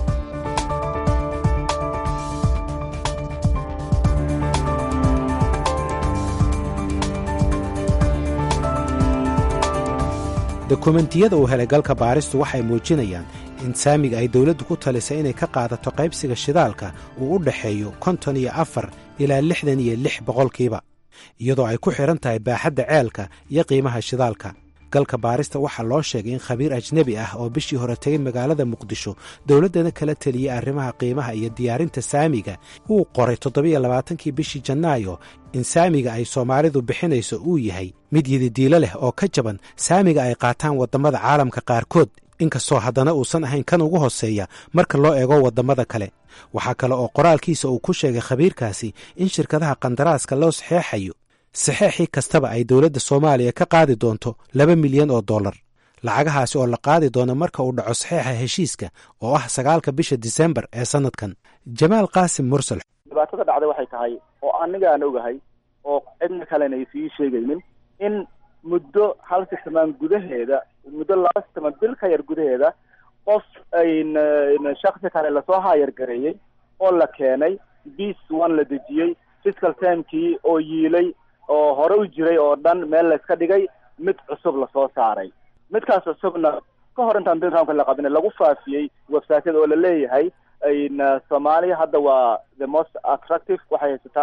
I: dokumentiyada uu helay galka baaristu waxay muujinayaan in saamiga ay dowladdu ku talisay inay ka qaadato qaybsiga shidaalka uu u dhexeeyo konton iyo afar ilaa lixdan iyo lix boqolkiiba iyadoo ay ku xidhan tahay baaxadda ceelka iyo qiimaha shidaalka galka baarista waxaa loo sheegay in khabiir ajnebi ah oo bishii hore tegay magaalada muqdisho dowladdana kala teliyey arrimaha qiimaha iyo diyaarinta saamiga uu qoray toddobiyo labaatankii bishii janaayo in saamiga ay soomaalidu bixinayso uu yahay mid yididiilo leh oo ka jaban saamiga ay qaataan waddamada caalamka qaarkood inkastoo haddana uusan ahayn kan ugu hoseeya marka loo eego waddamada kale waxaa kale oo qoraalkiisa uu ku sheegay khabiirkaasi in shirkadaha qandaraaska loo saxeexayo saxeexii kastaba ay dowladda soomaaliya ka qaadi doonto laba milyan oo dollar lacagahaasi oo la qaadi doono marka uu dhaco saxeexa heshiiska oo ah sagaalka bisha disembar ee sannadkan jamaal qaasim mursal
J: dhibaatada dhacday waxay tahay oo aniga aan ogahay oo cidna kalena aysan sheegaynin in muddo hal sitamaan gudaheeda muddo laba sitamaan bil ka yar gudaheeda qof ayna shaksi kale lasoo haayar gareeyey oo la keenay bis one la dejiyey fiscal termkii oo yiilay oo hore u jiray oo dhan meel layska dhigay mid cusub lasoo saaray midkaas cusubna ka hor intaan dinramka la qabin lagu faafiyey websiteyada oo la leeyahay ayna soomaaliya hadda waa the most attractive waxay haysataa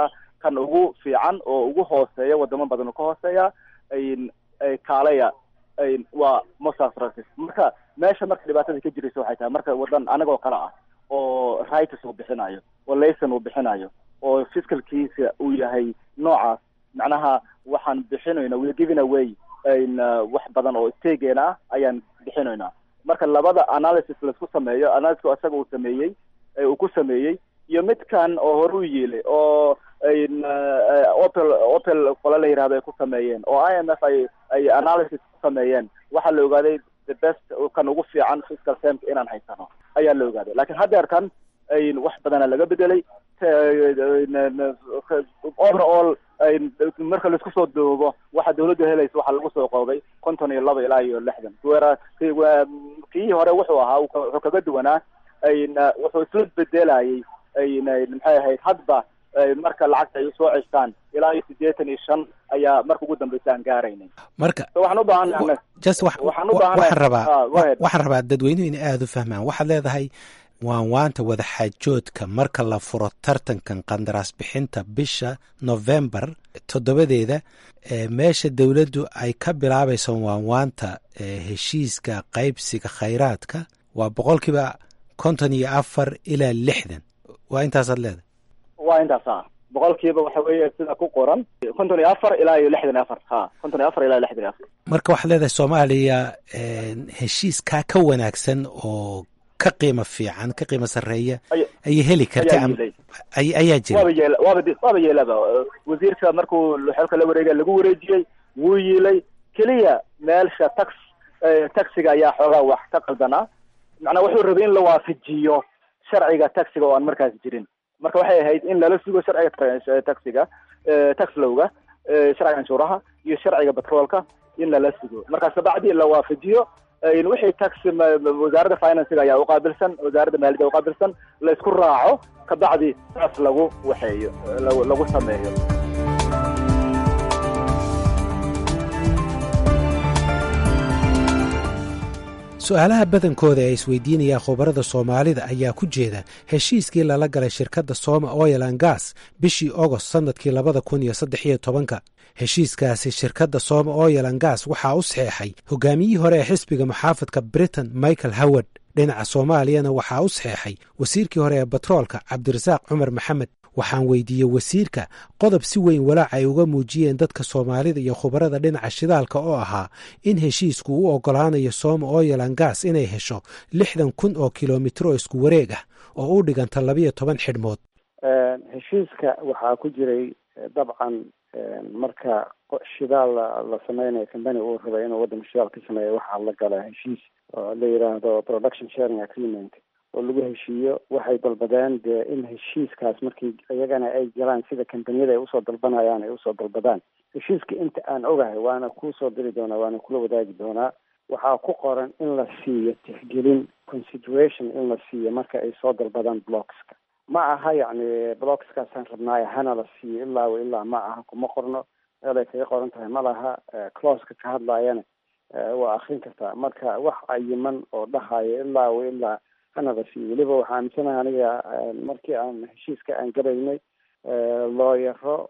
J: kan ugu fiican oo ugu hooseeya wadamo badan oo ka hooseeya kaalaya waa mosas racis marka meesha marka dhibaatada ka jiraysa waxay tahay marka wadan anagoo kale ah oo rights uu bixinayo oo layson uu bixinayo oo fiscalkiisa uu yahay noocaas macnaha waxaan bixinayna we're giving away wax badan oo steegeena ah ayaan bixinaynaa marka labada analysis laisku sameeyo analysiska isaga uu sameeyey uu ku sameeyey iyo midkan oo hore u yiilay oo opel opel qola la yihahdo ay ku sameeyeen oo i m f ay ay analysis ku sameeyeen waxaa la ogaaday the best kan ugu fiican fiscal termka inaan haysano ayaa la ogaaday lakin haddeerkan wax badana laga bedelay overall marka laisku soo duubo waxa dawladdu helaysa waxaa lagu soo qoobay konton iyo laba ilaa iyo lixdan wera kii hore wuxuu ahaa wuxuu kaga duwanaa wuxuu isla bedelayay maxay ahayd hadba marka lacagta ay usoo ceshtaan ilaa iyo siddeetan iyo shan ayaa marka ugu dambeysa aan gaaraynay
I: marka
J: waxaan u baahannahay
I: just
J: waxaan u baahannahay
I: waxaan rabaa
J: Ah, go ahead.
I: waxaan rabaa dadweynuhu inay aada u fahmaan waxaad leedahay waan waanta wadaxaajoodka marka la furo tartankan qandaraas bixinta bisha november toddobadeeda ee meesha dowladdu ay ka bilaabayso waan waanta ee heshiiska qaybsiga khayraadka waa boqolkiiba konton iyo afar ilaa lixdan waa intaasaad leedahay
J: waa intaas ha boqolkiiba waxa weeye sida ku qoran konton iyo afar ilaa iyo lixdan iyo afar ha konton iyo afar ilaa iyo lixdan iyo afar
I: marka waxaad leedahay soomaaliya een, heshiiskaa ka wanaagsan oo ka qiimo fiican ka qiimo sarreeya
J: Ay-
I: ayay heli karta
J: ayaa
I: am-
J: yilay.
I: ay- ayaa jira
J: waaba yeela waaba di- waaba yeelaba wasiirka markuu xilka la wareegay lagu wareejiyey wuu yiilay keliya meelsha tax eh, taxiga ayaa xoogaa wax ka qaldanaa macnaa wuxuu rabay in la waafajiyo sharciga taxiga oo aan markaas jirin marka waxay ahayd in lala sugo sharciga tra- taxiga eh, tax lowga eh, sharciga canshuuraha iyo sharciga batroolka in lala sugo markaas kabacdi la waafajiyo eh, wixii tax ma- ma- wasaaradda financiga ayaa uqaabilsan wasaaradda maaliyadda uqaabilsan la isku raaco kabacdi saas lagu waxeeyo lagu lagu sameeyo
I: su-aalaha badankooda ee isweydiinaya khubarada soomaalida ayaa ku jeeda heshiiskii lala galay shirkadda sooma oil and gas bishii ogost sannadkii labada kun iyo saddex iyo tobanka heshiiskaasi shirkadda sooma oil and gas waxaa u saxeexay hogaamiyihii hore ee xisbiga muxaafadka britain michael howard dhinaca soomaaliyana waxaa u saxeexay wasiirkii hore ee batroolka cabdirasaaq cumar maxamed waxaan weydiiyey wasiirka qodob si weyn walaac ay uga muujiyeen dadka soomaalida iyo khubarada dhinaca shidaalka oo ahaa in heshiisku u ogolaanayo sooma oil and gas inay hesho lixdan kun oo kilomitro isku wareeg ah oo u dhiganta labiyo toban xidhmood
L: heshiiska waxaa ku jiray eh, dabcan eh, marka qo- shidaal la la sameynayo company uu rabay inuu waddanka shidaal ka sameeyo waxaa la gala heshiis oo la yidhaahdo production sharing agreement oo lagu heshiiyo waxay dalbadeen dee in heshiiskaas markii iyagana ay galaan sida kambaniyada ay usoo dalbanayaan ay usoo dalbadaan heshiiska inta aan ogahay waana kusoo diri doonaa waana kula wadaagi doonaa waxaa ku qoran in la siiyo tixgelin consideration in la siiyo marka ay soo dalbadaan blockska ma aha yacni blockskaasaan rabnaayo hana la siiyo ilaa wa ilaa ma aha kuma qorno meel ay kaga qoran tahay ma laha closeka ka hadlaayana eh, waa akrin kartaa marka wax cayiman oo dhahayo ilaa wa ilaa hana la siiyo weliba waxaa aaminsanahay aniga eh, markii aan heshiiska aan galaynay eh, looyaro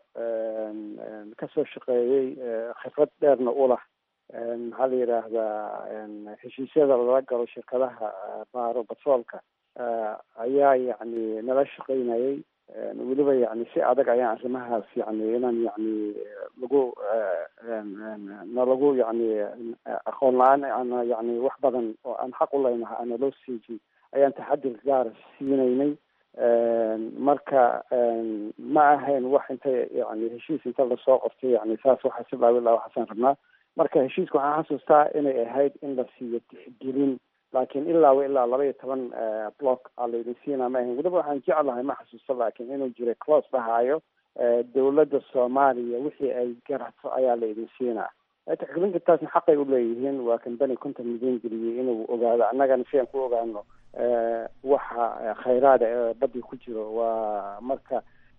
L: kasoo shaqeeyey eh, khibrad dheerna u lah Eh, maxaa la yidhaahdaa eh, heshiisyada lala galo shirkadaha eh, baaro batroolka eh, ayaa yacni nala shaqaynayay Eh, weliba yacni si adag ayaan arrimahaas yacni inaan yacni eh, lagu eh, en- en- nalagu yacni eh, aqoon la-aan ana yacni wax badan oo aan xaq u leynaha ana loo siijin ayaan taxadir gaara siinaynay En, marka en, ma ahayn wax inta yacni heshiis inta lasoo qortay yacni saas waxa si laawi laa waxaasaan rabnaa marka heshiiska waxaan xasuustaa inay ahayd in la siiyo tixgelin laakiin ilaa wa ilaa laba iyo toban eh, block aa laydin siinaa ma ahayn weliba waxaan jeclahay ma xasuusto laakiin inuu jiray close dhahaayo eh, dowladda soomaaliya wixii ay garato ayaa laydin siinaa Eh, tixgelinta taasna xaqay u leeyihiin waa kambani konton milyan geliyey inuu ogaado annagana si aan ku ogaano eh, waxa eh, khayraada ee badii ku jiro waa marka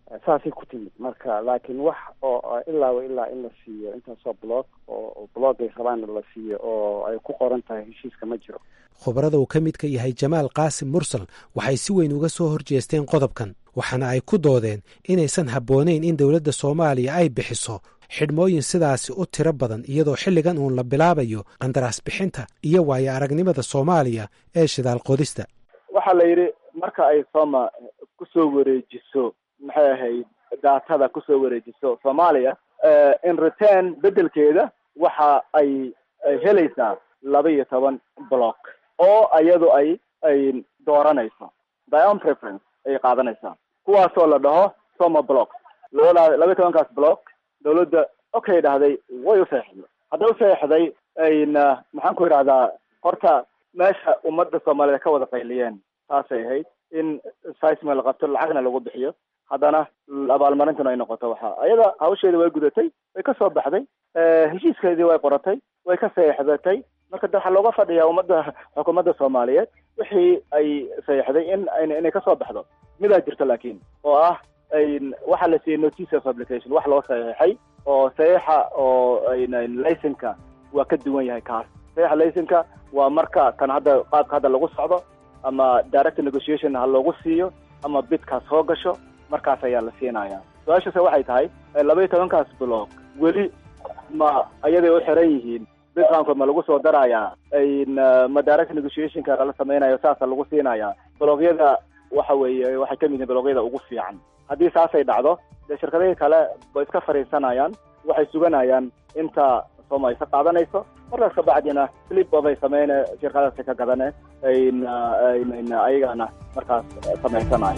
L: saasay ku timid marka laakiin wax oo ilaaba ilaa in la siiyo intaasoo block oo bloggay rabaanna la siiyo oo ay ku qoran tahay heshiiska ma jiro
I: khubarada uu ka midka yahay jamaal qaasim mursal waxay si weyn uga soo horjeesteen qodobkan waxaana ay ku doodeen inaysan habboonayn in dowladda soomaaliya ay bixiso xidhmooyin sidaasi u tiro badan iyadoo xilligan uun la bilaabayo qandaraas bixinta iyo waayo aragnimada soomaaliya ee shidaal qodista
J: waxaa la yidhi marka ay sooma kusoo wareejiso maxay ahayd daatada kusoo wareejiso soomaaliya in return beddelkeeda waxa ay helaysaa laba iyo toban block oo iyadu ay ay dooranayso dion preference ayay qaadanaysaa kuwaasoo la dhaho soma block labada laba iyo tobankaas block dawladda okay dhahday way u seexday hadday u seexday ayna maxaan ku idhahdaa horta meesha ummadda soomaaliyed ka wada qayliyeen taasay ahayd in sisma la qabto lacagna lagu bixiyo haddana abaalmarintuna ay noqoto waxa ayada hawsheeda way gudatay way ka soo baxday heshiiskeedii way qoratay way ka seexdatay marka de waxaa looga fadhiyaa ummadda xukuumadda soomaaliyeed wixii ay seexday in inay kasoo baxdo midaa jirto laakiin oo ah waxaa la siiyey notice of application wax loo saxeexay oo saxiixa oo laysenka waa ka duwan yahay kaas saxiixa laysenka waa marka kan hadda qaabka hadda lagu socdo ama direct negotiation ha loogu siiyo ama bidkaas soo gasho markaas ayaa la siinaya su-aashase waxay tahay laba iyo tobankaas block weli ma ayaday u xiran yihiin bidqaanka ma lagu soo darayaa ma direct negotiationka lala samaynayo saasa lagu siinaya blogyada waxa weeye waxay kamid yihiin blogyada ugu fiican haddii saasay dhacdo dee shirkadihii kale way iska fariisanayaan waxay suganayaan inta sooma isa qaadanayso markaas kabacdina slip ofay sameyne shirkadaasi ka gadane ayagana markaas samaysanayo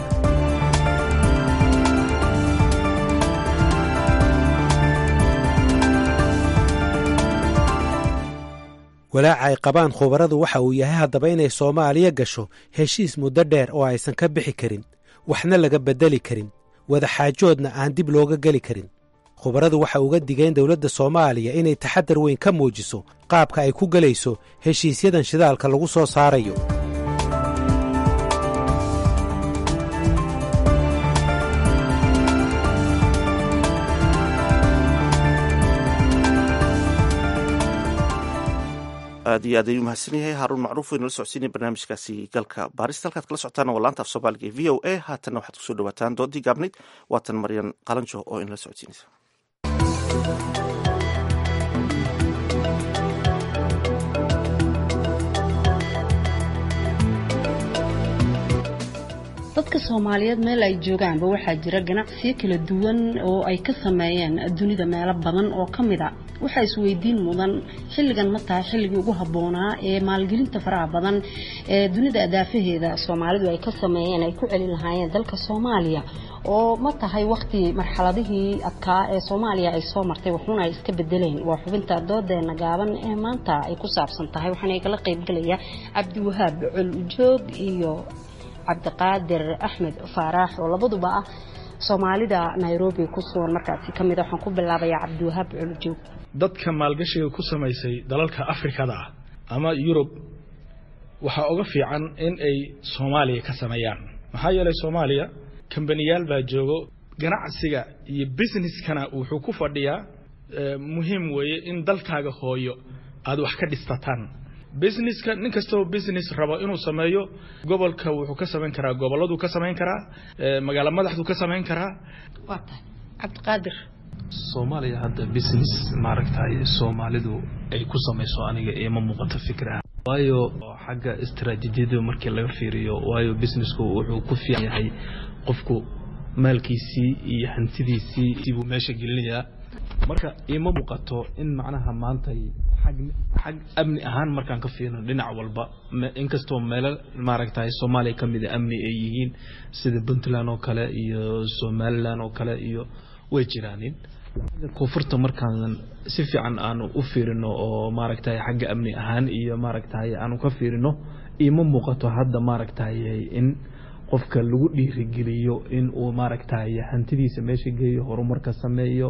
I: walaaca ay qabaan khubaradu waxa uu yahay haddaba inay soomaaliya gasho heshiis muddo dheer oo aysan ka bixi karin waxna laga beddeli karin wadaxaajoodna aan dib looga geli karin khubaradu waxa uga digeen dowladda soomaaliya inay taxadar weyn ka muujiso qaabka ay ku gelayso heshiisyadan shidaalka lagu soo saarayo
A: aad iyo aad ayuu mahadsan yahay haaruun macruuf waynu la socodsiinaya barnaamijkaasi galka baarista halkaad kala socotaana waa laanta af soomaaliga ee v o a haatanna waxaad kusoo dhawaataan doodii gaabnayd waatan maryan qalanjo oo inala socodsiinaysa
M: dadka soomaaliyeed meel ay joogaanba waxaa jira ganacsiyo kala duwan oo ay ka sameeyeen dunida meelo badan oo ka mid a waxaa isweydiin mudan xilligan ma tahay xilligii ugu habboonaa ee maalgelinta faraha badan ee dunida adaafaheeda soomaalidu ay ka sameeyeen ay ku celin lahaayeen dalka soomaaliya oo ma tahay waqti marxaladihii adkaa ee soomaaliya ay soo martay waxuuna ay iska bedeleen waa xubinta doodeena gaaban ee maanta ay ku saabsan tahay waxaana igala qaybgalaya cabdiwahaab col ujoog iyo cabdiqaadir axmed faaraax oo labaduba ah soomaalida nairobi ku sugan markaasi ka mid a waxaan ku bilaabayaa cabdiwahaab culujoog
N: dadka maalgashiga ku samaysay dalalka afrikada ah ama yurub waxaa uga fiican in ay soomaaliya ka sameeyaan maxaa yeelay soomaaliya kambaniyaal baa joogo ganacsiga iyo businesskana wuxuu ku fadhiyaa muhiim weeye in dalkaaga hooyo aada wax ka dhistataan businesska nin kastoo business rabo inuu sameeyo gobolka wuxuu ka samayn karaa gobolladuu ka samayn karaa magaalo madaxduu ka samayn karaa
M: waa tahay cabdiqaadir
O: soomaaliya hadda business maaragtay soomaalidu ay ku samayso aniga ima muuqato fikraha waayo xagga istaraatiijiyada markii laga fiiriyo waayo businessku wuxuu ku fiican yahay qofku maalkiisii iyo hantidiisii buu meesha gelinayaa marka ima muuqato in macnaha maanta xag amni ahaan markaan ka fiirino dhinac walba inkastoo meelo maaragtay soomaaliya ka mida amni ay yihiin sida puntland oo kale iyo somalilan oo kale iyo way jiraanin koonfurta markaan si fiican aanu u fiirino oo maaragtay xagga amni ahaan iyo maaragtay aanu ka fiirino ima muuqato hadda maaragtay in qofka lagu dhiirigeliyo in uu maaragtay hantidiisa meesha geeyo horumarka sameeyo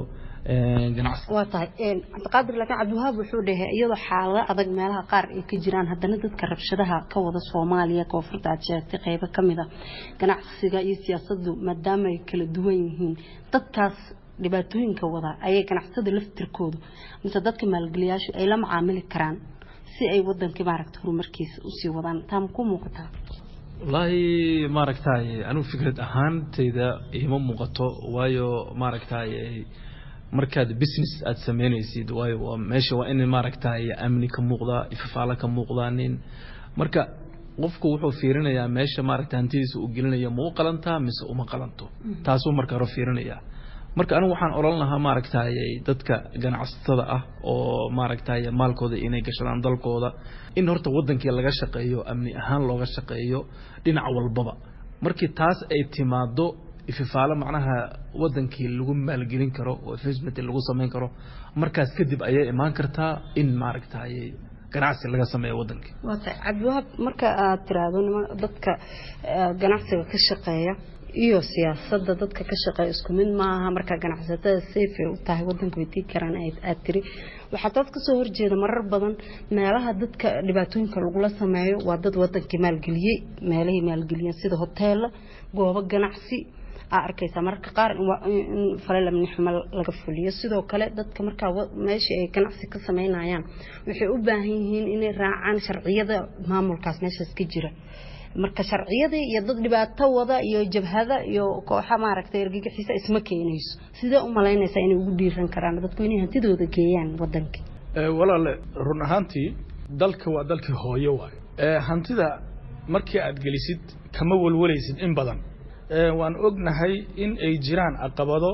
O: ganacsi
M: waa tahay cabdiqaadir laakiin cabdiwahaab wuxuu dhahay iyadoo xaalado adag meelaha qaar ay ka jiraan haddana dadka rabshadaha ka wada soomaaliya koonfurta aad sheegtay qeybo ka mid a ganacsiga iyo siyaasaddu maadaama ay kala duwan yihiin dadkaas dhibaatooyinka wada ayay ganacsada laftirkoodu mise dadka maalgeliyaashu ay la macaamili karaan si ay wadankii maaragta horumarkiisa usii wadaan taa ma ku muuqataa
O: wallaahi maaragtay anigu fikrad ahaantayda iima muuqato waayo maaragtay markaad business aad sameynaysid waayo waa meesha waa in maaragtay amni ka muuqdaa ifafaalo ka muuqdaanin marka qofku wuxuu fiirinayaa meesha maaragta hantidiisa uu gelinaya ma u qalantaa mise uma qalanto taasuu marka hore fiirinayaa marka anigu waxaan odhan lahaa maaragtay dadka ganacsatada ah oo maaragtay maalkooda inay gashadaan dalkooda in horta wadankii laga shaqeeyo amni ahaan looga shaqeeyo dhinac walbaba markii taas ay timaado ififaalo macnaha wadankii lagu maalgelin karo oo investment lagu samayn karo markaas kadib ayay imaan kartaa in maaragtay ganacsi laga sameeyo wadankii
M: waa tahay cabdiwahaab marka aad tiraahdo nima dadka ganacsiga ka shaqeeya iyo siyaasadda dadka ka shaqeeya isku mid maaha marka ganacsatada safe ay u tahay wadanka way tii karaan aad tiri waxaa taas kasoo horjeeda marar badan meelaha dadka dhibaatooyinka lagula sameeyo waa dad wadankii maalgeliyey meelahii maalgeliyeen sida hoteela goobo ganacsi aa arkaysaa mararka qaar in falal amni xumo laga fuliyo sidoo kale dadka markaa meeshii ay ganacsi ka sameynayaan waxay u baahan yihiin inay raacaan sharciyada maamulkaas meeshaas ka jira marka sharciyadii iyo dad dhibaato wada iyo jabhada iyo kooxa maaragtay ergagixiisa isma keenayso sidee u malaynaysaa inay ugu dhiiran karaan dadku inay hantidooda geeyaan wadankii
N: walaale run ahaantii dalka waa dalkii hooyo waayo hantida markii aad gelisid kama walwalaysid in badan waan ognahay in ay jiraan caqabado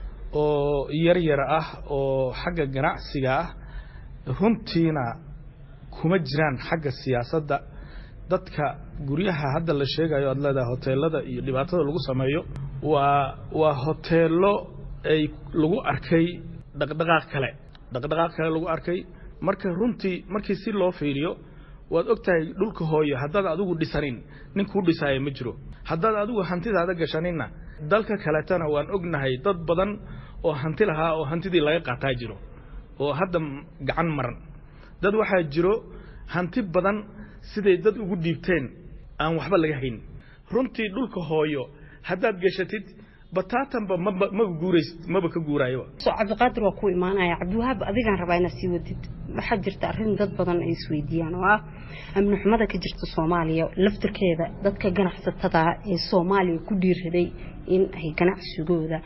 N: oo yar yar ah oo xagga ganacsiga ah runtiina kuma jiraan xagga siyaasadda dadka guryaha hadda la sheegayo aad leedahay hoteelada iyo dhibaatada lagu sameeyo waa waa hoteelo ay lagu arkay dhaqdhaqaaq kale dhaqdhaqaaq kale lagu arkay marka runtii markii si loo fiiriyo waad og tahay dhulka hooyo haddaad adigu dhisanin nin kuu dhisaaya ma jiro haddaad adigu hantidaada gashaninna dalka kaletana waan ognahay dad badan oo hanti lahaa oo hantidii laga qaataa jiro oo hadda gacan maran dad waxaa jiro hanti badan siday dad ugu dhiibteen aan waxba laga hayn runtii dhulka hooyo haddaad gashatid bataatanba maba maba guuraysid maba ka guuraayoba
M: so cabdiqaadir waa ku imaanaya cabdiwahaab adigaan rabaa inaad sii wadid waxaa jirta arrin dad badan ay isweydiiyaan oo ah amni xumada ka jirta soomaaliya laftirkeeda dadka ganacsatada ee soomaaliya ku dhiiraday in ay ganacsigooda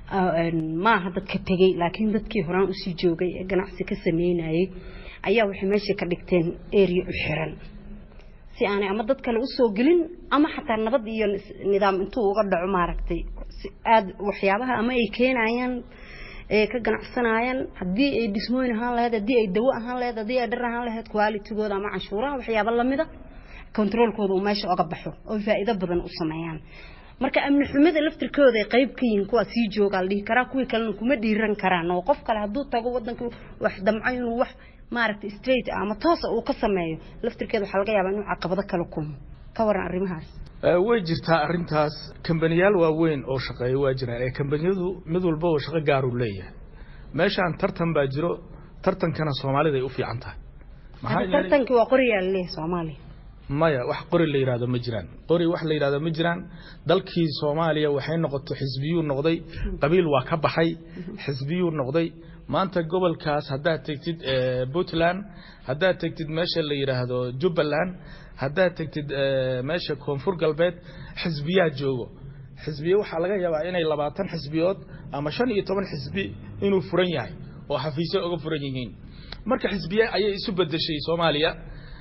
M: maaha dadka tegey laakiin dadkii horaan usii joogay ee ganacsi ka sameynayay ayaa waxay meesha ka dhigteen area u xiran si aanay ama dad kale usoo gelin ama xataa nabad iyo nidaam intuu uga dhaco maaragtay aada waxyaabaha ama ay keenayaan ee ka ganacsanayaan haddii ay dhismooyin ahaan lahayd haddii ay dawo ahaan lahayd haddii ay dhar ahaan lahayd qualitigooda ama canshuuraha waxyaaba lamida controolkooda uu meesha oga baxo oo faa'iido badan u sameeyaan marka amni xumada laftirkooda ay qayb ka yihiin kuwa sii joogaa la dhihi karaa kuwii kalena kuma dhiiran karaan oo qof kale hadduu tago wadanka wax damco inuu wax maaragtay straight ama toosa uu ka sameeyo laftirkeeda waxaa laga yaabaa inuu caqabado kala kulmo ka waran arrimahaas
N: way jirtaa arrintaas kambaniyaal waaweyn oo shaqeeya waa jiraan ee kambaniyadu mid walba oo shaqo gaaruu leeyahay meeshaan tartan baa jiro tartankana soomaalida ay u fiican tahay
M: tartankii waa qoriyaa laleeyahay soomaaliya
N: maya wax qori la yidhahdo ma jiraan qori wax la yidhahdo ma jiraan dalkii soomaaliya waxay noqoto xisbiyuu noqday qabiil waa ka baxay xisbiyuu noqday maanta gobolkaas haddaad tegtid puntland haddaad tegtid meesha la yidhaahdo jubbaland haddaad tegtid meesha koonfur galbeed xisbiyaa joogo xisbiye waxaa laga yaabaa inay labaatan xisbiyood ama shan iyo toban xisbi inuu furan yahay oo xafiisyo uga furan yihiin marka xisbiye ayay isu bedeshay soomaaliya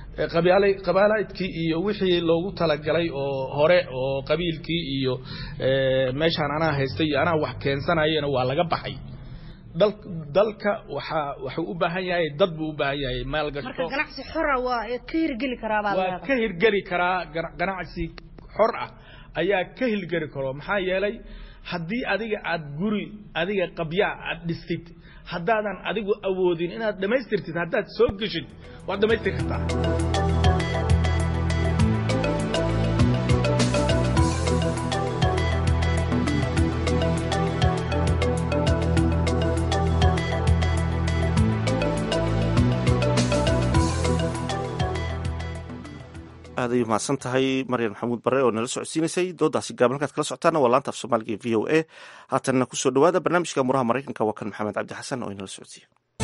N: qabaalaydkii iyo wixii loogu talagalay oo hore oo qabiilkii iyo meeshaan anaa haystay iyo anaa wax keensanayana waa laga baxay dalka waxaa wuxuu u baahan yahay dad buu u baahan yahay maalgasho
M: marka ganacsi xora waa ka hirgeli karaa baa
N: waa ka hirgeli karaa ganacsi xor ah ayaa ka hirgeli karo maxaa yeelay haddii adiga aad guri adiga qabyaa aad dhistid haddaadan adigu awoodin inaad dhammaystirtid haddaad soo geshid waad dhammaystir kartaa
A: aad ay umahadsan tahay maryan maxamuud bare oo nala socodsiinaysay doodaasi gaaban halkaad kala socotaana waa laanta af soomaaliga ee v o a haatanna kusoo dhawaada barnaamijka muraha maraykanka waa kan maxamed cabdi xasan oo inala socodsiiya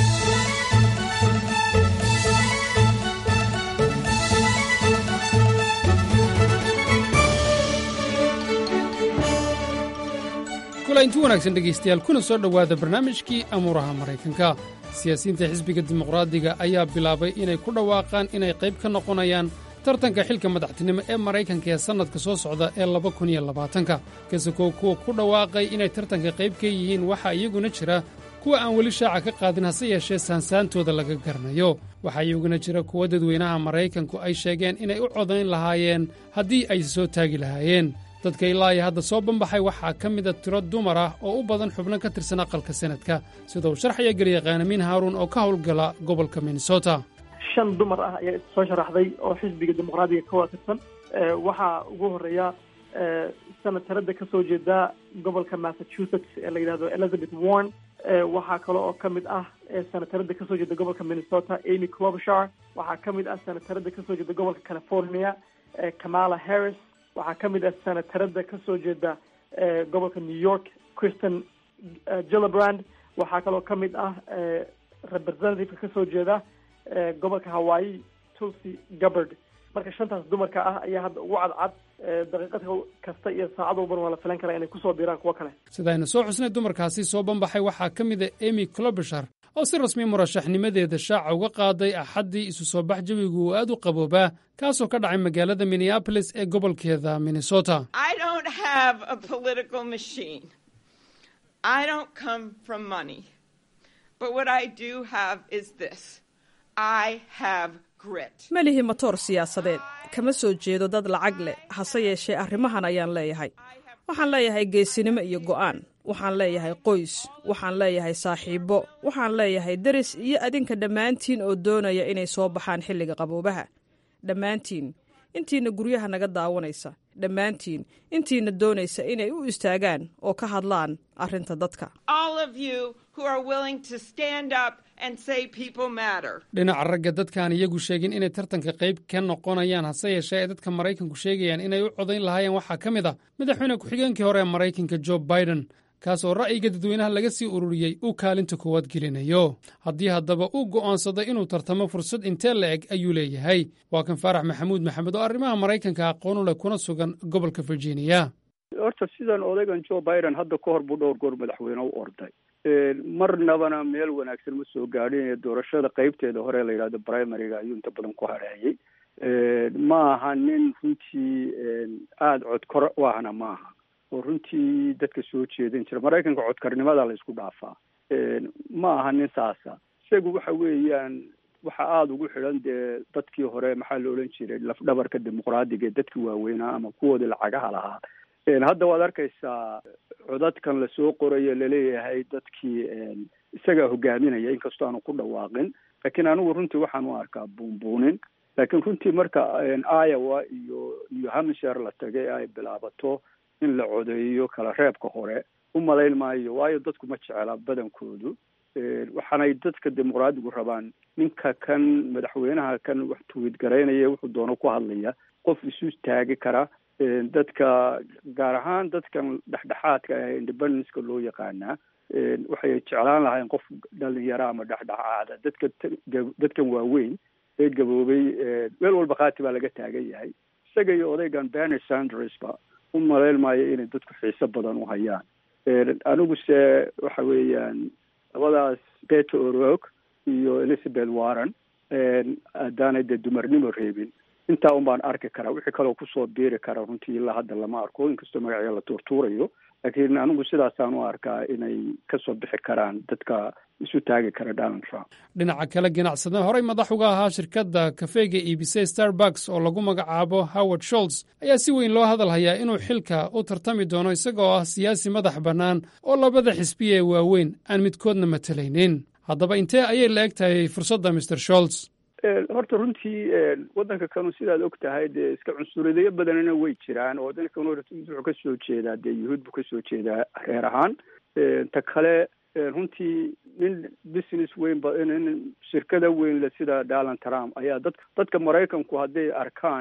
P: kulainti wanaagsan dhegaystayaal kuna soo dhowaada barnaamijkii amuuraha maraykanka siyaasiyiinta xisbiga dimuqraadiga ayaa bilaabay inay ku dhawaaqaan inay qayb ka noqonayaan tartanka xilka madaxtinimo ee maraykanka ee sannadka soo socda ee laba kun iyo labaatanka kasakoo kuwa ku dhawaaqay inay tartanka qayb ka yihiin waxaa iyaguna jira kuwa aan weli shaaca ka qaadin hase yeeshee saansaantooda laga garanayo waxaa iyaguna jira kuwa dadweynaha maraykanku ay sheegeen inay u codayn lahaayeen haddii ay soo taagi lahaayeen dadka ilaa iyo hadda soo banbaxay waxaa ka mida tiro dumar ah oo u badan xubno ka tirsan aqalka sanadka sida uu sharxaya garyaqaanamiin haaruun oo ka howlgala gobolka minnesota
Q: shan dumar ah ayaa soo sharaxday oo xisbiga dimuqraadiga ka wada tirsan waxaa ugu horeeya senatarada ka soo jeeda gobolka massachusetts ee la yidhahdo elizabeth warren waxaa kale oo ka mid ah senatarada ka soo jeeda gobolka minnesota amy clobshar waxaa ka mid ah senatarada ka soo jeeda gobolka california kamala harris waxaa ka mid ah senatarada ka soo jeeda gobolka new york christian gillibrand waxaa kaloo ka mid ah representativeka ka soo jeeda gobolka hawaii tulsi gabbard marka shantaas dumarka ah ayaa hadda ugu cadcad daqiiqad kasta iyo saacad walbana waa la filan karaa inay kusoo biiraan kuwo kale
P: sidaynu soo xusnay dumarkaasi soo banbaxay waxaa ka mida emy clobishar oo si rasmi murashaxnimadeeda shaaca uga qaaday axaddii isu soo bax jawigu uu aad u qaboobaa kaasoo ka dhacay magaalada minneabolis ee gobolkeeda minnesota
R: ma lihi matoor siyaasadeed kama soo jeedo dad lacag leh hase yeeshee arrimahan ayaan leeyahay waxaan leeyahay geesinimo iyo go'aan waxaan leeyahay qoys waxaan leeyahay saaxiibbo waxaan leeyahay deris iyo adinka dhammaantiin oo doonaya inay soo baxaan xilliga qaboobaha dhammaantiin intiinna guryaha naga daawanaysa dhammaantiin intiinna doonaysa inay u istaagaan oo ka hadlaan arrinta dadka
P: dhinaca ragga dadkaan iyagu sheegin inay tartanka qayb ka noqonayaan hase yeeshee ay dadka maraykanku sheegayaan inay u codayn lahaayeen waxaa ka mid ah madaxweyne ku-xigeenkii hore ee maraykanka jo biden kaas oo ra'yiga dadweynaha laga sii ururiyey uu kaalinta koowaad gelinayo haddii haddaba uu go'aansaday inuu tartamo fursad intee la eg ayuu leeyahay waa kan faarax maxamuud maxamed oo arrimaha maraykanka aqoon u leh kuna sugan gobolka virginia
S: horta sidan odaygan jo biden hadda ka hor buu dhowr goor madaxweyne u orday marnabana meel wanaagsan ma soo gaadhin doorashada qeybteeda hore la yidhahdo primaryga ayuu inta badan ku hareeyey ma aha nin runtii aada codkor u ahna maaha oo runtii dadka soo jeedin jira maraykanka codkarnimada la isku dhaafaa ma aha nin saasa isagu waxa weeyaan waxa aada ugu xidhan dee dadkii hore maxaa la odhan jiray lafdhabarka dimuqraadiga ee dadkii waaweynaa ama kuwoodii lacagaha lahaa hadda waad arkaysaa codadkan lasoo qorayo laleeyahay dadkii isagaa hogaaminaya inkastoo aanu ku dhawaaqin laakiin anigu runtii waxaan u arkaa buunbuunin laakiin runtii marka iowa iyo iyo hampshire la tagay ay bilaabato in la codeeyo kala reebka hore u malayn maayo waayo dadku ma jecela badankoodu waxaanay dadka dimuqraadigu rabaan ninka kan madaxweynaha kan wax tuwid garaynaya wuxuu doono ku hadlaya qof isu taagi kara dadka gaar ahaan dadkan dhexdhexaadka ah independenceka loo yaqaanaa waxay jeclaan lahayn qof dhalinyaro ama dhexdhexaada dadka dadkan waaweyn ee gaboobay meel walba khaati baa laga taagan yahay isaga iyo odaygan bernie sandersba u malayn maayo inay dadku xiiso badan u hayaan aniguse waxa weeyaan labadaas beto orog iyo elizabeth warren haddaanay dee dumarnimo reebin intaa un baan arki karaa wixii kaloo kusoo biiri kara runtii ilaa hadda lama arko inkastoo magacya la tuurtuurayo laakiin anigu sidaasaan u arkaa inay kasoo bixi karaan dadka isu taagi kara donald trump
P: dhinaca kale ganacsade horey madax uga ahaa shirkadda kafeega iibisay starbucks oo lagu magacaabo howard sholts ayaa si weyn loo hadal hayaa inuu xilka u tartami doono isagoo ah siyaasi madax bannaan oo labada xisbiya ee waaweyn aan midkoodna matalaynin haddaba intee ayay la eg tahay fursadda mr sholts
S: horta runtii waddanka kanu sidaad og tahay dee iska cunsuridayo badanina way jiraan oo waddanka kanu wuxuu ka soo jeedaa dee yuhuud buu kasoo jeedaa reer ahaan ta kale runtii nin business weyn ba nin shirkada weyn le sida donald trump ayaa dad dadka maraykanku hadday arkaan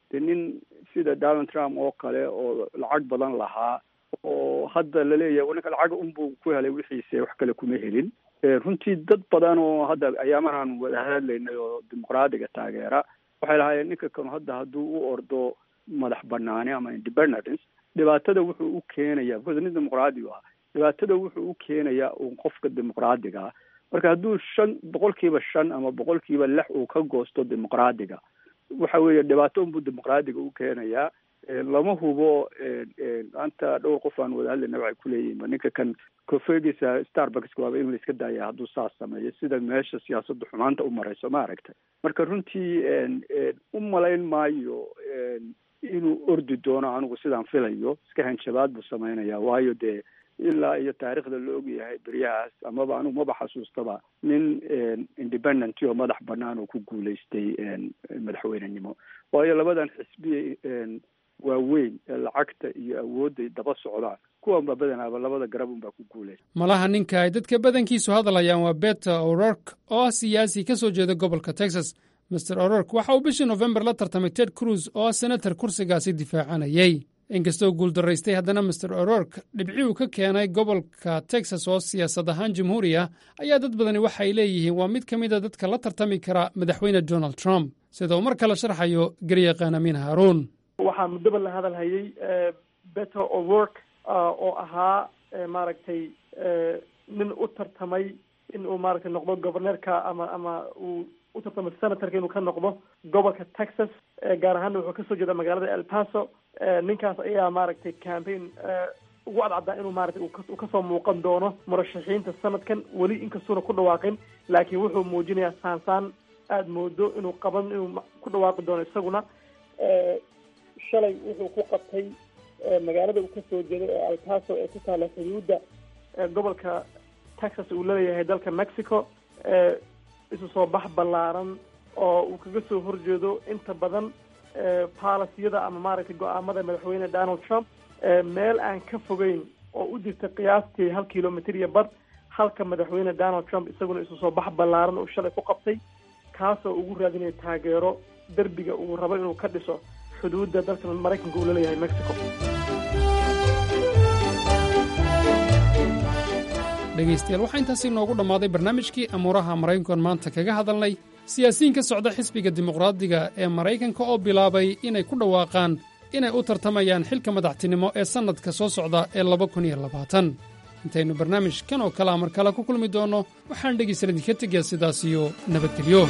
S: dee nin sida donald trump oo kale oo lacag badan lahaa oo hadda laleeyahay ninka lacag unbuu ku helay wixiise wax kale kuma helin runtii dad badan oo hadda ayaamahan wada hadlaynay oo dimuqraadiga taageera waxay lahaayeen ninka kanu hadda hadduu u ordo madax banaani ama independence dhibaatada wuxuu u keenaya because nin dimuqraadigu ah dhibaatada wuxuu u keenayaa uun qofka dimuqraadiga ah marka hadduu shan boqolkiiba shan ama boqolkiiba lix uu ka goosto dimuqraadiga waxa weeye dhibaato unbuu dimuqraadiga u keenayaa lama hubo maanta dhowr qof aan wada hadlayna waxay kuleeyihin ninka kan kofegiisa starbucks waaba in la iska daaya hadduu saas sameeyo sida meesha siyaasadda xumaanta u marayso ma aragtay marka runtii u malayn maayo inuu ordi doono anigu sidaan filayo iska hanjabaad buu sameynaya waayo dee ilaa iyo taariikhda la ogyahay beryahaas amaba anigu maba xasuustaba nin independent oo madax banaan oo ku guulaystay madaxweynenimo waayo labadan xisbi waaweyn ee lacagta iyo awoodday daba socdaan kuwanba badanaaba labada garab unbaa ku guulaysta
P: malaha ninka ay dadka badankiisu hadlayaan waa beta o'rork oo ah siyaasi ka soo jeeda gobolka texas master o'rork waxa uu bishii nofembar la tartamay ted cruz oo ah senator kursigaasi difaacanayay inkastoo guuldaraystay haddana master o'rork dhibci uu ka keenay gobolka texas oo siyaasad ahaan jamhuuri ah ayaa dad badani waxay leeyihiin waa mid ka mida dadka la tartami kara madaxweyne donald trump sida uu mar kale sharxayo garyaqaan amiin haaruun
Q: waxaa muddaba la hadal hayay better o'work oo ahaa maaragtay nin u tartamay in uu maaragtay noqdo governeerka ama ama uu u tartamay senatorka inuu ka noqdo gobolka texas gaar ahaanna wuxuu kasoo jeeda magaalada el paso ninkaas ayaa maaragtay campaign ugu cadcaddaa inuu maratay uu kasoo muuqan doono murashaxiinta sanadkan weli inkastuuna ku dhawaaqin laakiin wuxuu muujinayaa saansaan aada moodo inuu qaban inuu ku dhawaaqi doono isaguna shalay wuxuu ku qabtay magaalada uu kasoo jeeday ee alpaso ee ku taala xuduudda gobolka texas uu leeyahay dalka mexico isu soo bax ballaaran oo uu kaga soo horjeedo inta badan paalasiyada ama maaragtay go-aamada madaxweyne donald trump meel aan ka fogeyn oo u jirta qiyaastii hal kilomitr iyo bad halka madaxweyne donald trump isaguna isu soo bax ballaaran uu shalay ku qabtay kaasoo ugu raadinaya taageero derbiga uu rabo inuu ka dhiso xuduudda dalka maraykanka uu laleeyahay mexico
P: dhegaystayaal waxaa intaasi noogu dhammaaday barnaamijkii amuuraha maraykankan maanta kaga hadalnay siyaasiyiin ka socda xisbiga dimuqraadiga ee maraykanka oo bilaabay inay ku dhawaaqaan inay u tartamayaan xilka madaxtinimo ee sannadka soo socda ee laba kun iyo labaatan intaynu barnaamijkan oo kalea mar kale ku kulmi doonno waxaan dhegaysan idinka tegayaa sidaas iyo nabadgelyo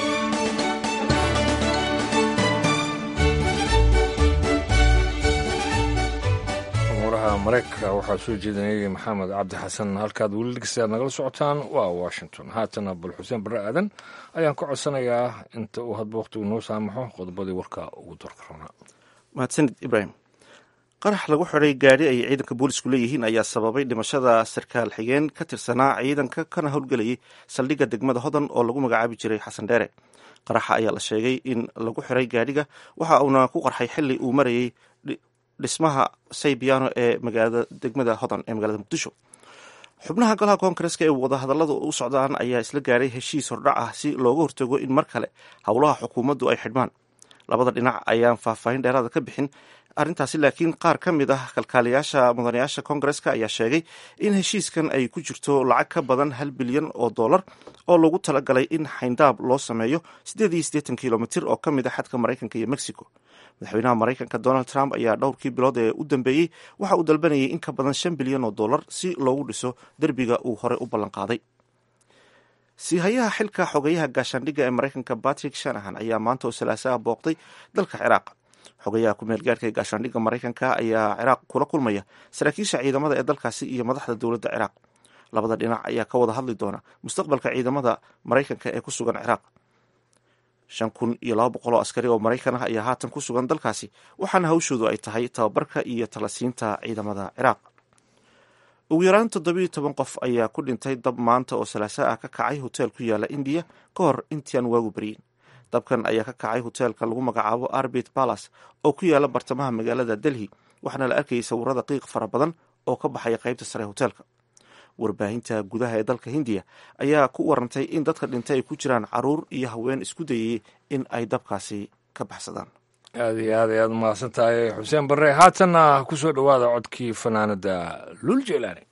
B: maraykanka waxaa soo jeedinayay maxamed cabdi xasan halkaad weli dhegeystayaad nagala socotaan waa washington haatana bal xuseen barre aadan ayaan ka codsanayaa inta uu hadba wakhtigu noo saamaxo qodobadii warka ugu doorka rabnaa
A: mahadsanid ibraahim qarax lagu xidhay gaadhi ay ciidanka boolisku leeyihiin ayaa sababay dhimashada sarkaal xigeen ka tirsanaa ciidanka kana howlgelayay saldhigga degmada hodan oo lagu magacaabi jiray xasan dheere qaraxa ayaa la sheegay in lagu xidhay gaadhiga waxa uuna ku qarxay xili uu marayay dhismaha saybiano ee magaalada degmada hodan ee magaalada muqdisho xubnaha golaha koongareska ee wadahadalladu u socdaan ayaa isla gaaray heshiis hordhac ah si looga hortago in mar kale howlaha xukuumaddu ay xidhmaan labada dhinac ayaan faahfaahin dheeraada ka bixin arrintaasi laakiin qaar ka mid ah kalkaaliyaasha mudanayaasha koongareska ayaa sheegay in heshiiskan ay ku jirto lacag ka badan hal bilyan oo dollar oo lagu talagalay in xayndaab loo sameeyo siddeed iyo siddeetan kilomitir oo ka mid ah xadka maraykanka iyo mexico madaxweynaha maraykanka donald trump ayaa dhowrkii bilood ee u dambeeyey waxa uu dalbanayay in ka badan shan bilyan oo dollar si loogu dhiso derbiga uu horey u ballanqaaday siihayaha xilka xogeyaha gaashaandhigga ee maraykanka patrick shanahan ayaa maanta oo salaasaha booqday dalka ciraaq xogayaha ku-meel gaarhka ee gaashaandhigga maraykanka ayaa ciraaq kula kulmaya saraakiisha ciidamada ee dalkaasi iyo madaxda dowladda ciraaq labada dhinac ayaa ka wada hadli doona mustaqbalka ciidamada maraykanka ee ku sugan ciraaq shan kun iyo laba boqol oo askari oo maraykan ah ayaa haatan ku sugan dalkaasi waxaana hawshoodu ay tahay tababarka iyo talasiinta ciidamada ciraaq ugu yaraan toddobiyo toban qof ayaa ku dhintay dab maanta oo salaasa ah ka kacay hoteel ku yaala indiya ka hor intiaan waagu baryin dabkan ayaa ka kacay hoteelka lagu magacaabo arbit balas oo ku yaala bartamaha magaalada delhi waxaana la arkayay sawirada qiiq fara badan oo ka baxaya qaybta sare hoteelka warbaahinta gudaha ee dalka hindiya ayaa ku warantay in dadka dhintay ay ku jiraan caruur iyo haween isku dayayay in ay dabkaasi ka baxsadaan
B: aad iyo aad ayaad mahadsan tahay xuseen barre haatanna ku soo dhowaada codkii fanaanada lul jelaani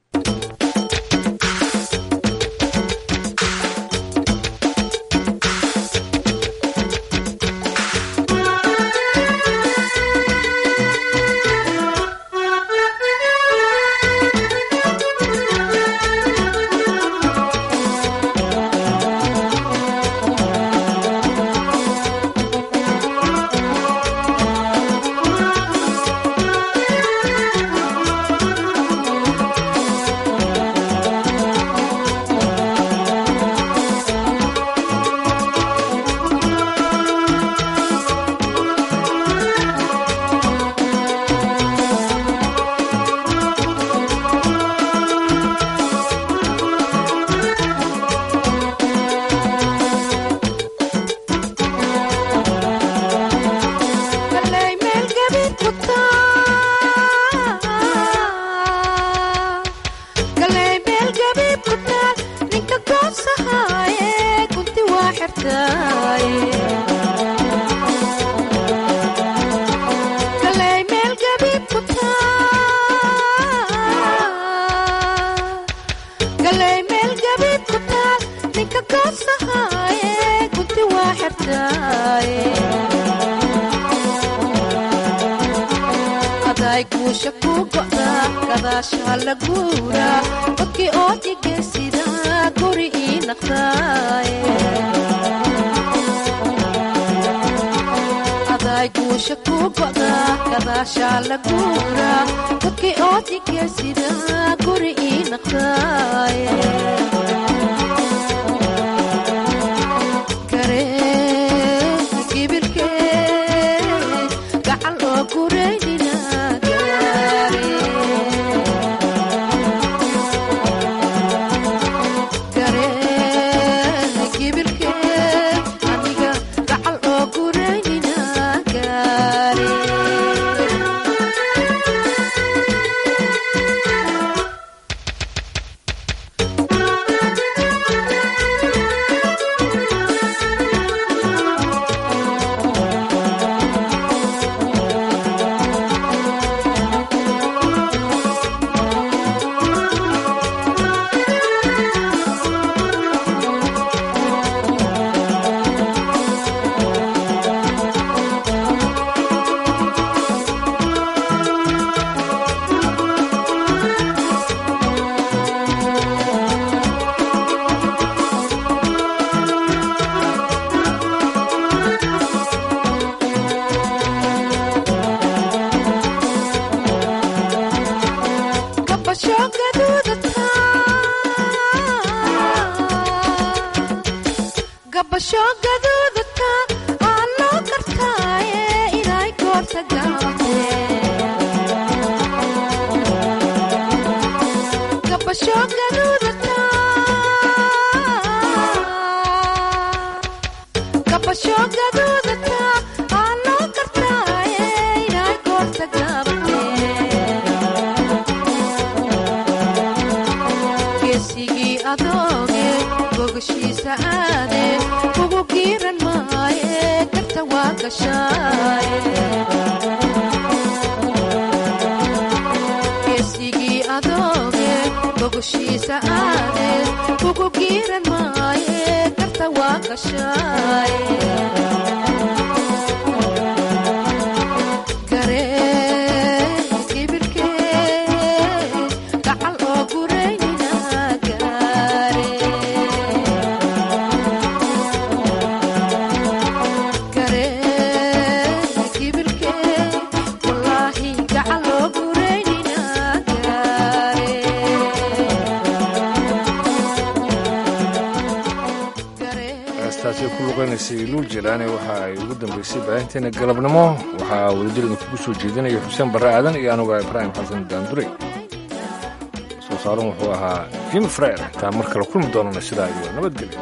B: luul jelaani waxa ay ugu dambeysay baahinteena galabnimo waxaa wadajir idinkugu soo jeedinaya xuseen barre aadan iyo anuga ibraahim xasan daandurey soo saaran wuxuu ahaa jim freer intaan mar kale kulmi doonana sidaa iyo nabadgelyo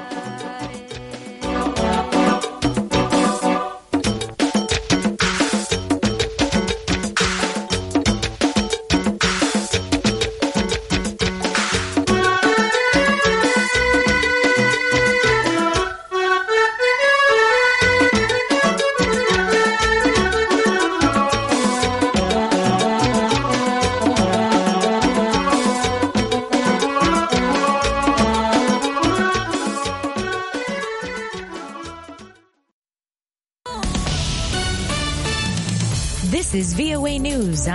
T: is VOA News.